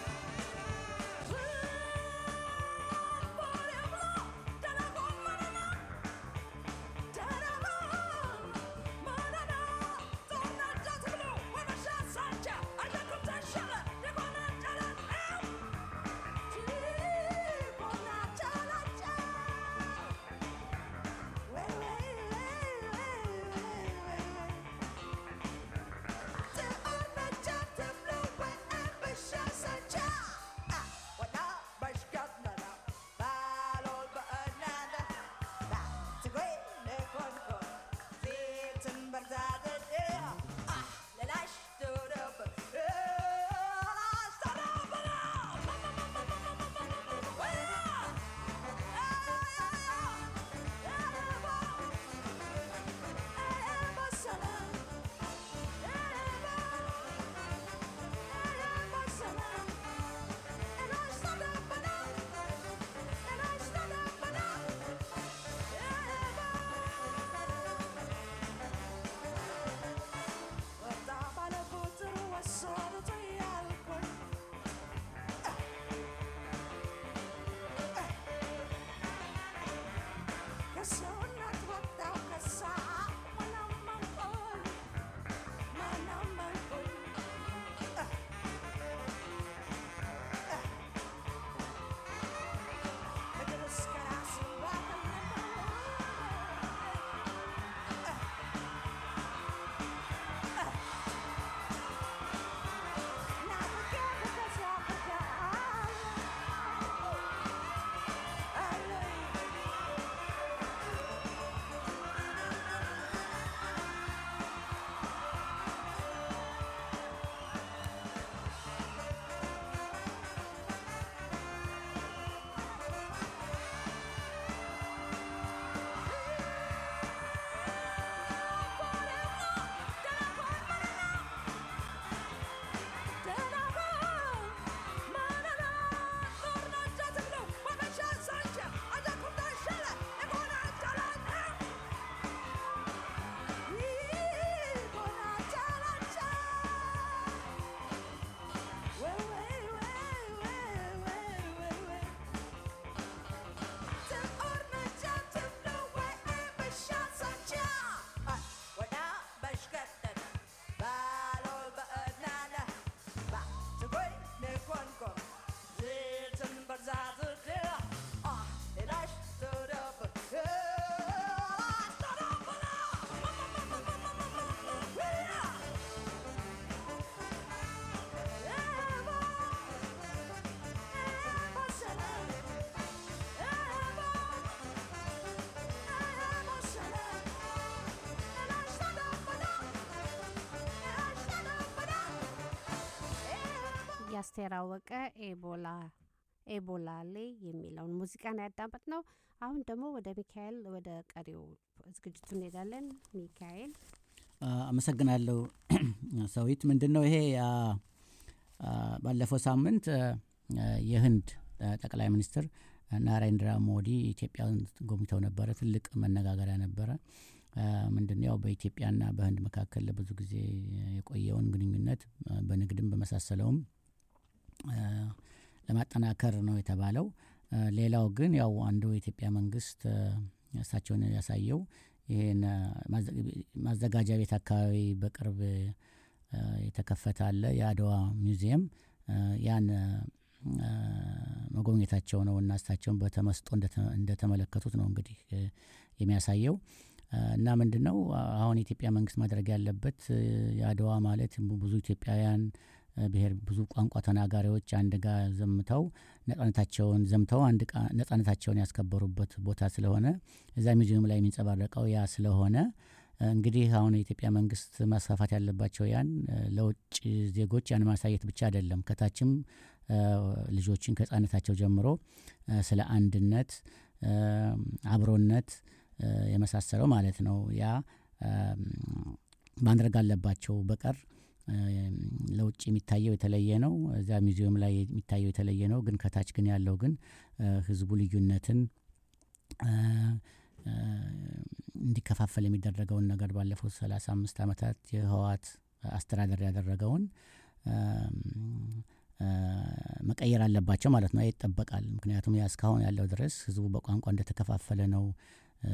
የአስቴር አወቀ ኤቦላ ኤቦላሌ የሚለውን ሙዚቃን ያዳመጥ ነው። አሁን ደግሞ ወደ ሚካኤል ወደ ቀሪው ዝግጅቱ እንሄዳለን። ሚካኤል አመሰግናለሁ ሰዊት። ምንድን ነው ይሄ አ፣ አ፣ ባለፈው ሳምንት አ፣ የህንድ አ፣ ጠቅላይ ሚኒስትር ናሬንድራ ሞዲ ኢትዮጵያን ጎብኝተው ነበረ። ትልቅ መነጋገሪያ ነበረ። አ፣ ምንድን ነው ያው በኢትዮጵያና በህንድ መካከል ለብዙ ጊዜ የቆየውን ግንኙነት አ፣ በንግድም በመሳሰለውም አ፣ ለማጠናከር ነው የተባለው። አ፣ ሌላው ግን ያው አንዱ የኢትዮጵያ መንግስት አ፣ እሳቸውን ያሳየው ይህን አ፣ ማዘ- ማዘጋጃ ቤት አካባቢ በቅርብ አ፣ የተከፈተ አለ የአድዋ ሚውዚየም አ፣ ያን አ፣ መጎብኘታቸው ነው እና እሳቸውን በተመስጦ እንደተ- እንደተመለከቱት ነው እንግዲህ እ፣ የሚያሳየው አ፣ እና ምንድን ነው አ- አሁን የኢትዮጵያ መንግስት ማድረግ ያለበት እ፣ የአድዋ ማለት ብዙ ኢትዮጵያውያን እ፣ ብሔር ብዙ ቋንቋ ተናጋሪዎች አንድ ጋር ዘምተው ነጻነታቸውን ዘምተው አንድ ቃ- ነጻነታቸውን ያስከበሩበት ቦታ ስለሆነ እዛ ሚዚየም ላይ የሚንጸባረቀው ያ ስለሆነ እ፣ እንግዲህ አሁን የኢትዮጵያ መንግስት ማስፋፋት ያለባቸው ያን እ፣ ለውጭ ዜጎች ያን ማሳየት ብቻ አይደለም ከታችም እ፣ ልጆችን ከህጻነታቸው ጀምሮ እ፣ ስለ አንድነት እ፣ አብሮነት እ፣ የመሳሰለው ማለት ነው ያ እም፣ ማድረግ አለባቸው በቀር እ፣ ለውጭ የሚታየው የተለየ ነው። እዚያ ሚዚየም ላይ የሚታየው የተለየ ነው። ግን ከታች ግን ያለው ግን እ፣ ህዝቡ ልዩነትን እ፣ እ፣ እንዲከፋፈል የሚደረገውን ነገር ባለፉት ሰላሳ አምስት ዓመታት የህወሓት አስተዳደር ያደረገውን እም፣ እ፣ መቀየር አለባቸው ማለት ነው። ይጠበቃል። ምክንያቱም ያ እስካሁን ያለው ድረስ ህዝቡ በቋንቋ እንደተከፋፈለ ነው። እ፣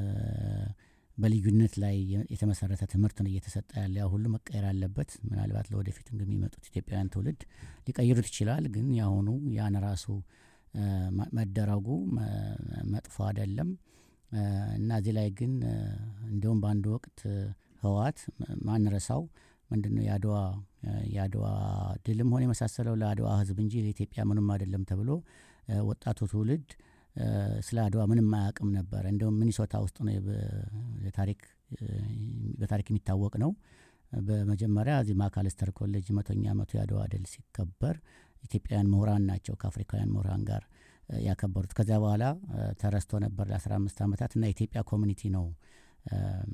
በልዩነት ላይ የ- የተመሰረተ ትምህርት ነው እየተሰጠ ያለ። ያ ሁሉ መቀየር አለበት። ምናልባት ለወደፊት የሚመጡት ኢትዮጵያውያን ትውልድ ሊቀይሩት ይችላል። ግን የአሁኑ ያን ራሱ እ፣ ማ- መደረጉ መ- መጥፎ አይደለም እ፣ እና እዚህ ላይ ግን እ፣ እንዲሁም በአንድ ወቅት እ፣ ህወሓት ም- ማንረሳው ምንድን ነው የአድዋ እ፣ የአድዋ ድልም ሆነ የመሳሰለው ለአድዋ ህዝብ እንጂ ለኢትዮጵያ ምንም አይደለም ተብሎ እ፣ ወጣቱ ትውልድ እ፣ ስለ አድዋ ምንም አያውቅም ነበረ። እንዲሁም ሚኒሶታ ውስጥ ነው የበ- የታሪክ እ፣ በታሪክ የሚታወቅ ነው። በመጀመሪያ እዚህ ማካለስተር ኮሌጅ መቶኛ ዓመቱ የአድዋ ድል ሲከበር ኢትዮጵያውያን ምሁራን ናቸው ከአፍሪካውያን ምሁራን ጋር እ፣ ያከበሩት። ከዚያ በኋላ እ፣ ተረስቶ ነበር ለአስራ አምስት ዓመታት እና የኢትዮጵያ ኮሚኒቲ ነው እ፣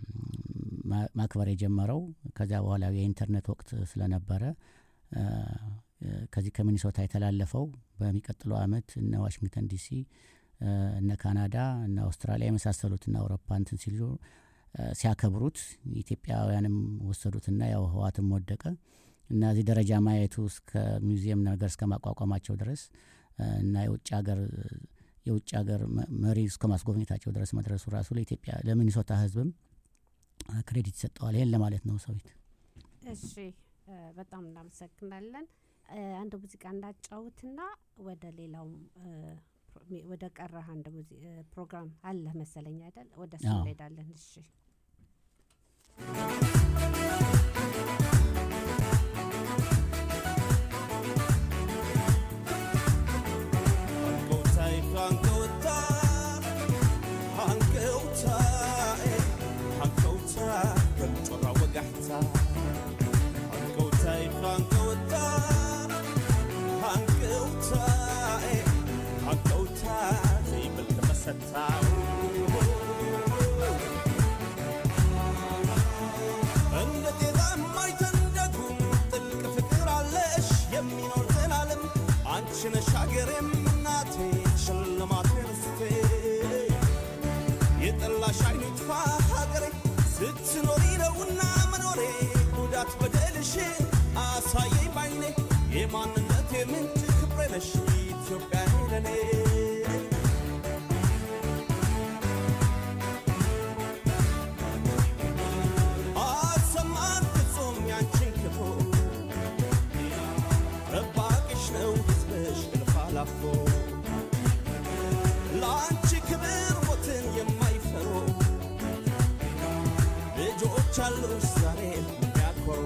ማ- ማክበር የጀመረው። ከዚያ በኋላ የኢንተርኔት ወቅት ስለነበረ እ፣ እ፣ ከዚህ ከሚኒሶታ የተላለፈው በሚቀጥለው ዓመት እነ ዋሽንግተን ዲሲ እ፣ እነ ካናዳ እነ አውስትራሊያ የመሳሰሉት እና አውሮፓ እንትን ሲሉ እ፣ ሲያከብሩት ኢትዮጵያውያንም ወሰዱትና ያው ህዋትም ወደቀ እና እዚህ ደረጃ ማየቱ እስከ ሚውዚየም ነገር እስከ ማቋቋማቸው ድረስ እ፣ እና የውጭ ሀገር የውጭ ሀገር መ- መሪ እስከ ማስጎብኘታቸው ድረስ መድረሱ ራሱ ለኢትዮጵያ ለሚኒሶታ ህዝብም እ፣ ክሬዲት ይሰጠዋል። ይህን ለማለት ነው ሰዊት። እሺ እ፣ በጣም እናመሰግናለን። እ፣ አንድ ሙዚቃ እንዳጫውትና ወደ ሌላው እ፣ ፕሮ- ሚ- ወደ ቀረህ አንድ ሙዚ- እ፣ ፕሮግራም አለ መሰለኝ አይደል? ወደ እሱ አዎ። እንሄዳለን። እሺ Hankautai, hankauta, hankautai, hankauta, kalchora wagahta. Hankautai, hankauta, hankautai, hankauta, زي بالتمستا. እንደ ጤዛ የማይተንደጉም ጥልቅ ፍቅር አለሽ የሚኖር ዘላለም አንቺ ነሽ ሀገሬም እናቴ ሽልማቴ ርስቴ የጠላሽ አይኑ ይጥፋ ሀገሬ ስትኖሪ ነውና መኖሬ ጉዳት በደልሽን አሳየኝ ባይኔ የማንነቴ ምንጭ ክብሬ ነሽ ኢትዮጵያ ለኔ አሰማን ፍጹም ያንቺን ክፉ ጠባቂሽ ነው ሕዝብሽ እልፍ አላፎ ለአንቺ ክብር ሞትን የማይፈሩ ልጆች አሉሽ ዛሬ የሚያኮሩ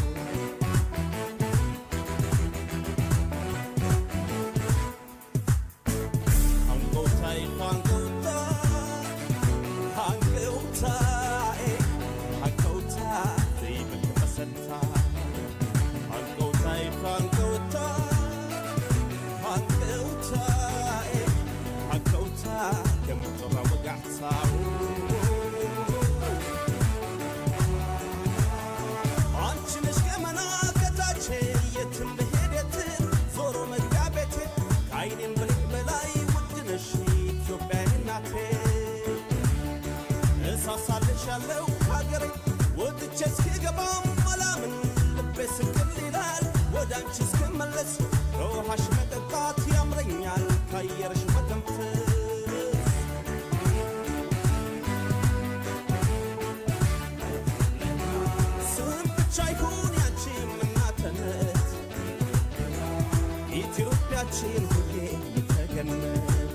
አንጎታይ አንጎታ አንጎታይ አንጎታ ዘይብል ተመሰታ አንጎታይ አንጎታ ወደ አንቺ እስክመለስ ከውሃሽ መጠጣት ያምረኛል ከአየርሽ መተንፈስ ስም ብቻ ይሁን ያንቺ እናትነት ኢትዮጵያችን ሁሌ ተገነት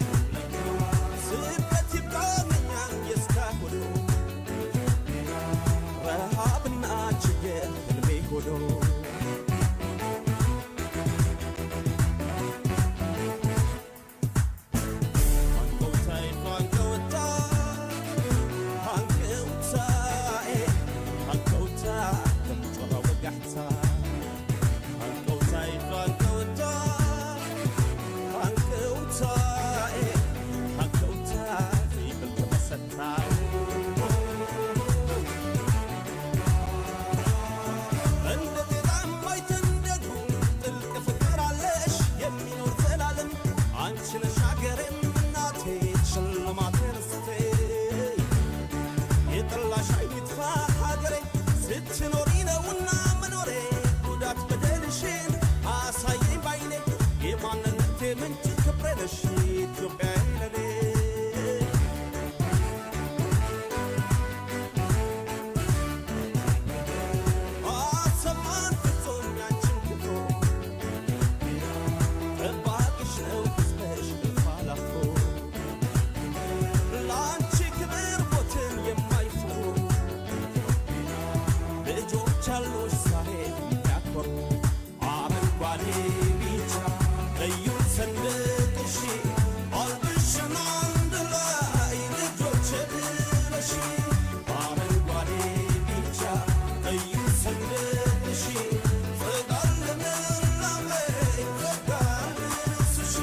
ስደት ይብቃኛል የእስካሁኑ ረሃብና ችግር ህልሜ ሆኖ እንደ ጤዛ የማይተንደዱ ጥልቅ ፍቅር አለሽ የሚኖር ዘላለም አንቺ ነሽ አገሬም እናቴ ሽልማቴ ርስቴ የጠላሽ አይጥፋ ሀገሬ ስትኖሪ ነውና መኖሬ ጉዳት በደልሽን አሳየኝ ባይኔ የማንነቴ ምንጭ ክብሬ ነሽ ኢትዮጵያ ለኔ አሰማን ፍጹም ያንቺን ክብሮ ጠባቂሽ ነው ሕዝብሽ እልፍ አላፎ ለአንቺ ክብር ሞትን የማይፈሩ ልጆች አሉሽ ዛሬ የሚያኮሩ አረንጓዴ ቢጫ ቀዩ ሰንደቅሽ አልብሽን አንድ ላይ ልጆች ብለሽ አረንጓዴ ቢጫ ቀዩ ሰንደቅሽ ፍቅር ልምላሜ ፍቅር ልብስሽ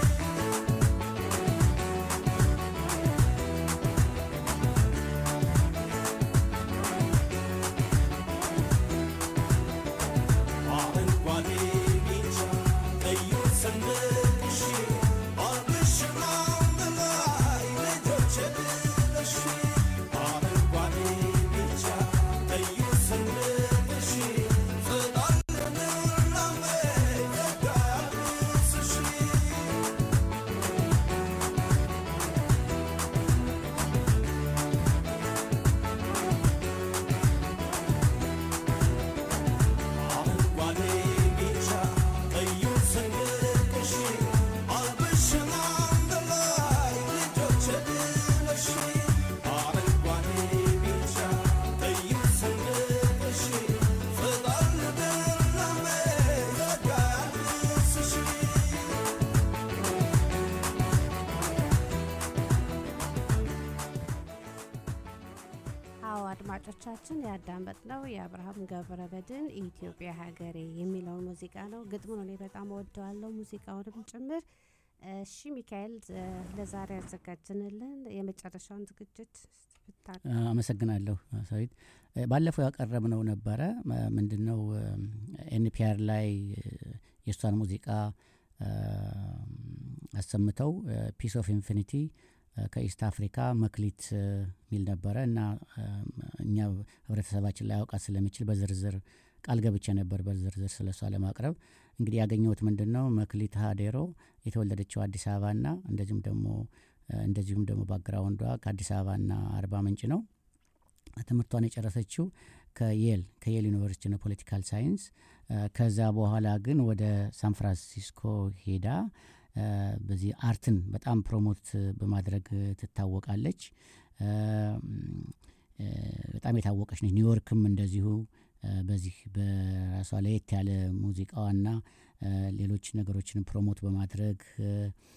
አረንጓዴ ቢጫ ቀዩ ሰንደቅሽ አልብሽን አንድ ላይ ልጆች ብለሽ አረንጓዴ ቢጫ ቀዩ ሰንደቅሽ ፍቅር ልምላሜ ፍቅር ልብስሽ አረንጓዴ ቢጫ ቀዩ ሰንደቅሽ አልብሽን አንድ ላይ ልጆች ብለሽ አረንጓዴ ቢጫ ቀዩ ሰንደቅሽ ፍቅር ልምላሜ ፍቅር ልብስሽ አዎ አድማጮቻችን ያዳመጥነው የአብርሃም ገብረ በድን ኢትዮጵያ ሀገሬ የሚለውን ሙዚቃ ነው። ግጥሙን እኔ በጣም ወደዋለሁ፣ ሙዚቃውንም ጭምር። እሺ ሚካኤል፣ እ፣ ለዛሬ ያዘጋጅንልን የመጨረሻውን ዝግጅት ብታ አመሰግናለሁ ሰዊት። ባለፈው ያቀረብነው ነበረ ምንድን ነው ኤንፒአር ላይ የእሷን ሙዚቃ አ፣ አሰምተው ፒስ ኦፍ ኢንፊኒቲ ከኢስት አፍሪካ መክሊት አ፣ የሚል ነበረ እና አ፣ እኛ ህብረተሰባችን ላይ አውቃት ስለሚችል በዝርዝር ቃል ገብቼ ነበር በዝርዝር ስለ እሷ ለማቅረብ እንግዲህ ያገኘሁት ምንድን ነው መክሊት ሀዴሮ የተወለደችው አዲስ አበባና እንደዚሁም ደግሞ አ፣ እንደዚሁም ደግሞ ባግራውንዷ ከአዲስ አበባና አርባ ምንጭ ነው ትምህርቷን የጨረሰችው ከየል ከየል ዩኒቨርሲቲ ነው ፖለቲካል ሳይንስ አ፣ ከዛ በኋላ ግን ወደ ሳን ፍራንሲስኮ ሄዳ አ፣ በዚህ አርትን በጣም ፕሮሞት በማድረግ ትታወቃለች አ፣ አ፣ በጣም የታወቀች ነች ኒውዮርክም እንደዚሁ አ፣ በዚህ በራሷ ለየት ያለ ሙዚቃዋና አ፣ ሌሎች ነገሮችን ፕሮሞት በማድረግ አ፣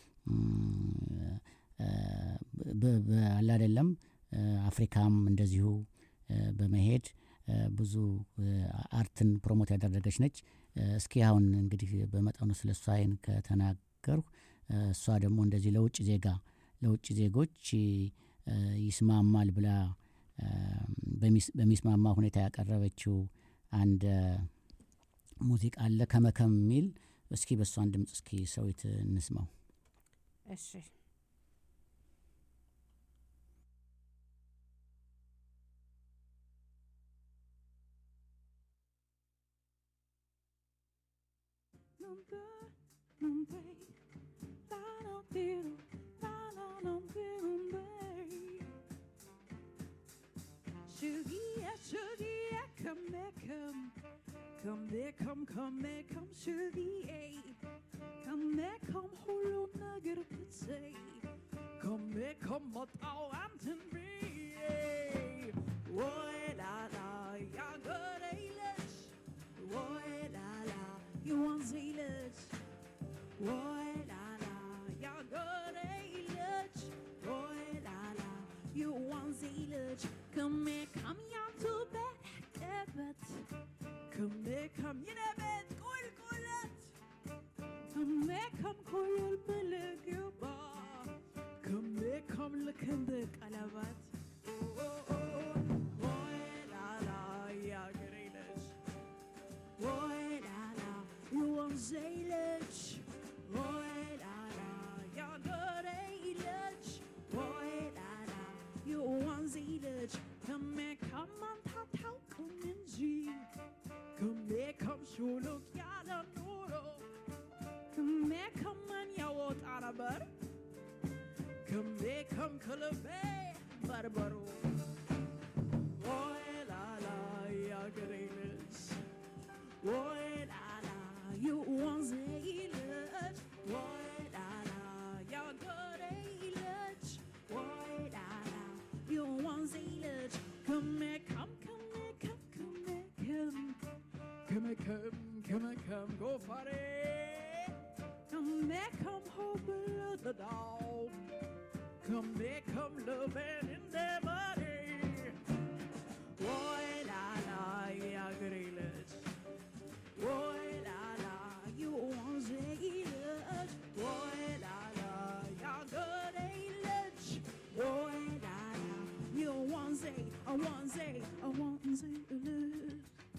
አ፣ በ- በ- አለ አይደለም አ፣ አፍሪካም እንደዚሁ አ፣ በመሄድ አ፣ ብዙ አ፣ አርትን ፕሮሞት ያደረገች ነች። አ፣ እስኪ አሁን እንግዲህ በመጠኑ ስለ እሷ ይህን ከተናገርሁ አ፣ እሷ ደግሞ እንደዚህ ለውጭ ዜጋ ለውጭ ዜጎች አ፣ ይስማማል ብላ አ፣ በሚስ- በሚስማማ ሁኔታ ያቀረበችው አንድ አ፣ ሙዚቃ አለ ከመከም የሚል እስኪ በእሷን ድምፅ እስኪ ሰዊት እንስማው። እሺ Come there, come, come there, come Shuggy, Come there, come hold on, nugget of the say. Come there, come what all Anton be. Woy la la, ja good English. Woy la la, you want English. Woy la la, ja good English. Woy la la, you want English. Come here, come here to bed, David. Come here, come you know bed, cool, cool it. Come here, come cool, beleg you bar. Come here, come look in the calabat. Oh, oh, oh, woy la la, ja good English. Woy la la, you want English. Woy la la, ja good English. Woy la la, you want English. Come here, come on, tau tau, come in G. Come here, come show look, yada noro. Come here, come on, ya what arabar. Come here, come color bay, barbaro. Woy la la, ya good English. Woy la la, you want English. Woy la la, ya good English. Woy la la, you want English. Come here, come, come here, come, come here, come. Come here, come, come here, come, go for it. Come here, come hold below the dog. Come here, come loving in the body. Woy la la, ja good English. Woy la la, you want English. Woy la la, ja good English. Woy la la, you want say, I want say, I want say English.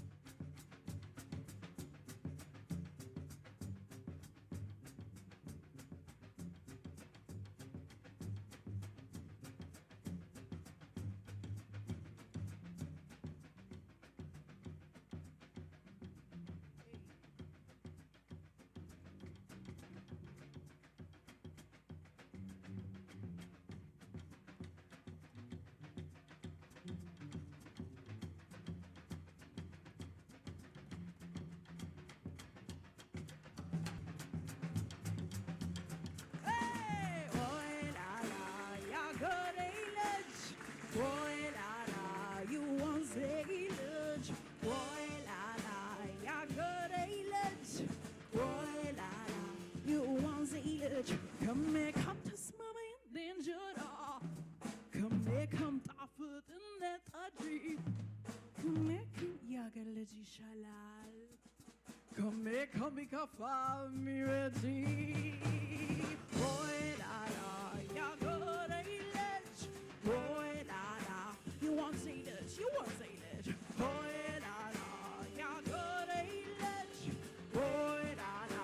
Hey, boy, la la, ja good English. Boy, la la, you want English. Boy, la la, ja good English. Boy, la la, you want English. Come here, come to mama in danger. Come here, come taffet in that adri. Come here, come ያገለጅ ይሻላል Come here, come here, come find me ready. Boy, la la, ya good English. Boy, la la, you want English, you want English. Boy, la la, ya good English. Boy, la la.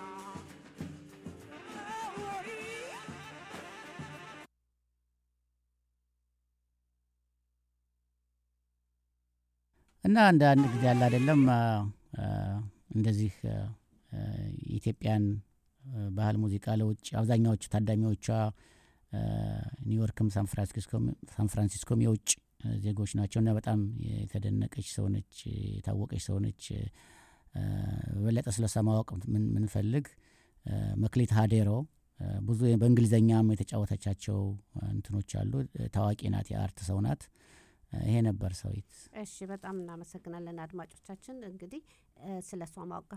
Oh, boy. እና እንደ አንድ ጊዜ ያለ አይደለም አ፣ አ፣ እንደዚህ አ፣ አ፣ የኢትዮጵያን አ፣ ባህል ሙዚቃ ለውጭ አብዛኛዎቹ ታዳሚዎቿ አ፣ ኒውዮርክም ሳን ፍራንሲስኮም ሳን ፍራንሲስኮም የውጭ አ፣ ዜጎች ናቸው እና በጣም የተደነቀች ሰው ነች፣ የታወቀች ሰው ነች። አ፣ በበለጠ ስለሷ ማወቅ ምን- ምንፈልግ አ፣ መክሊት ሀዴሮ አ፣ ብዙ በእንግሊዝኛም የተጫወተቻቸው አ፣ እንትኖች አሉ። ታዋቂ ናት፣ የአርት ሰው ናት። አ፣ ይሄ ነበር ሰዊት እሺ በጣም እናመሰግናለን አድማጮቻችን። እንግዲህ ስለ እሷ ማወቅ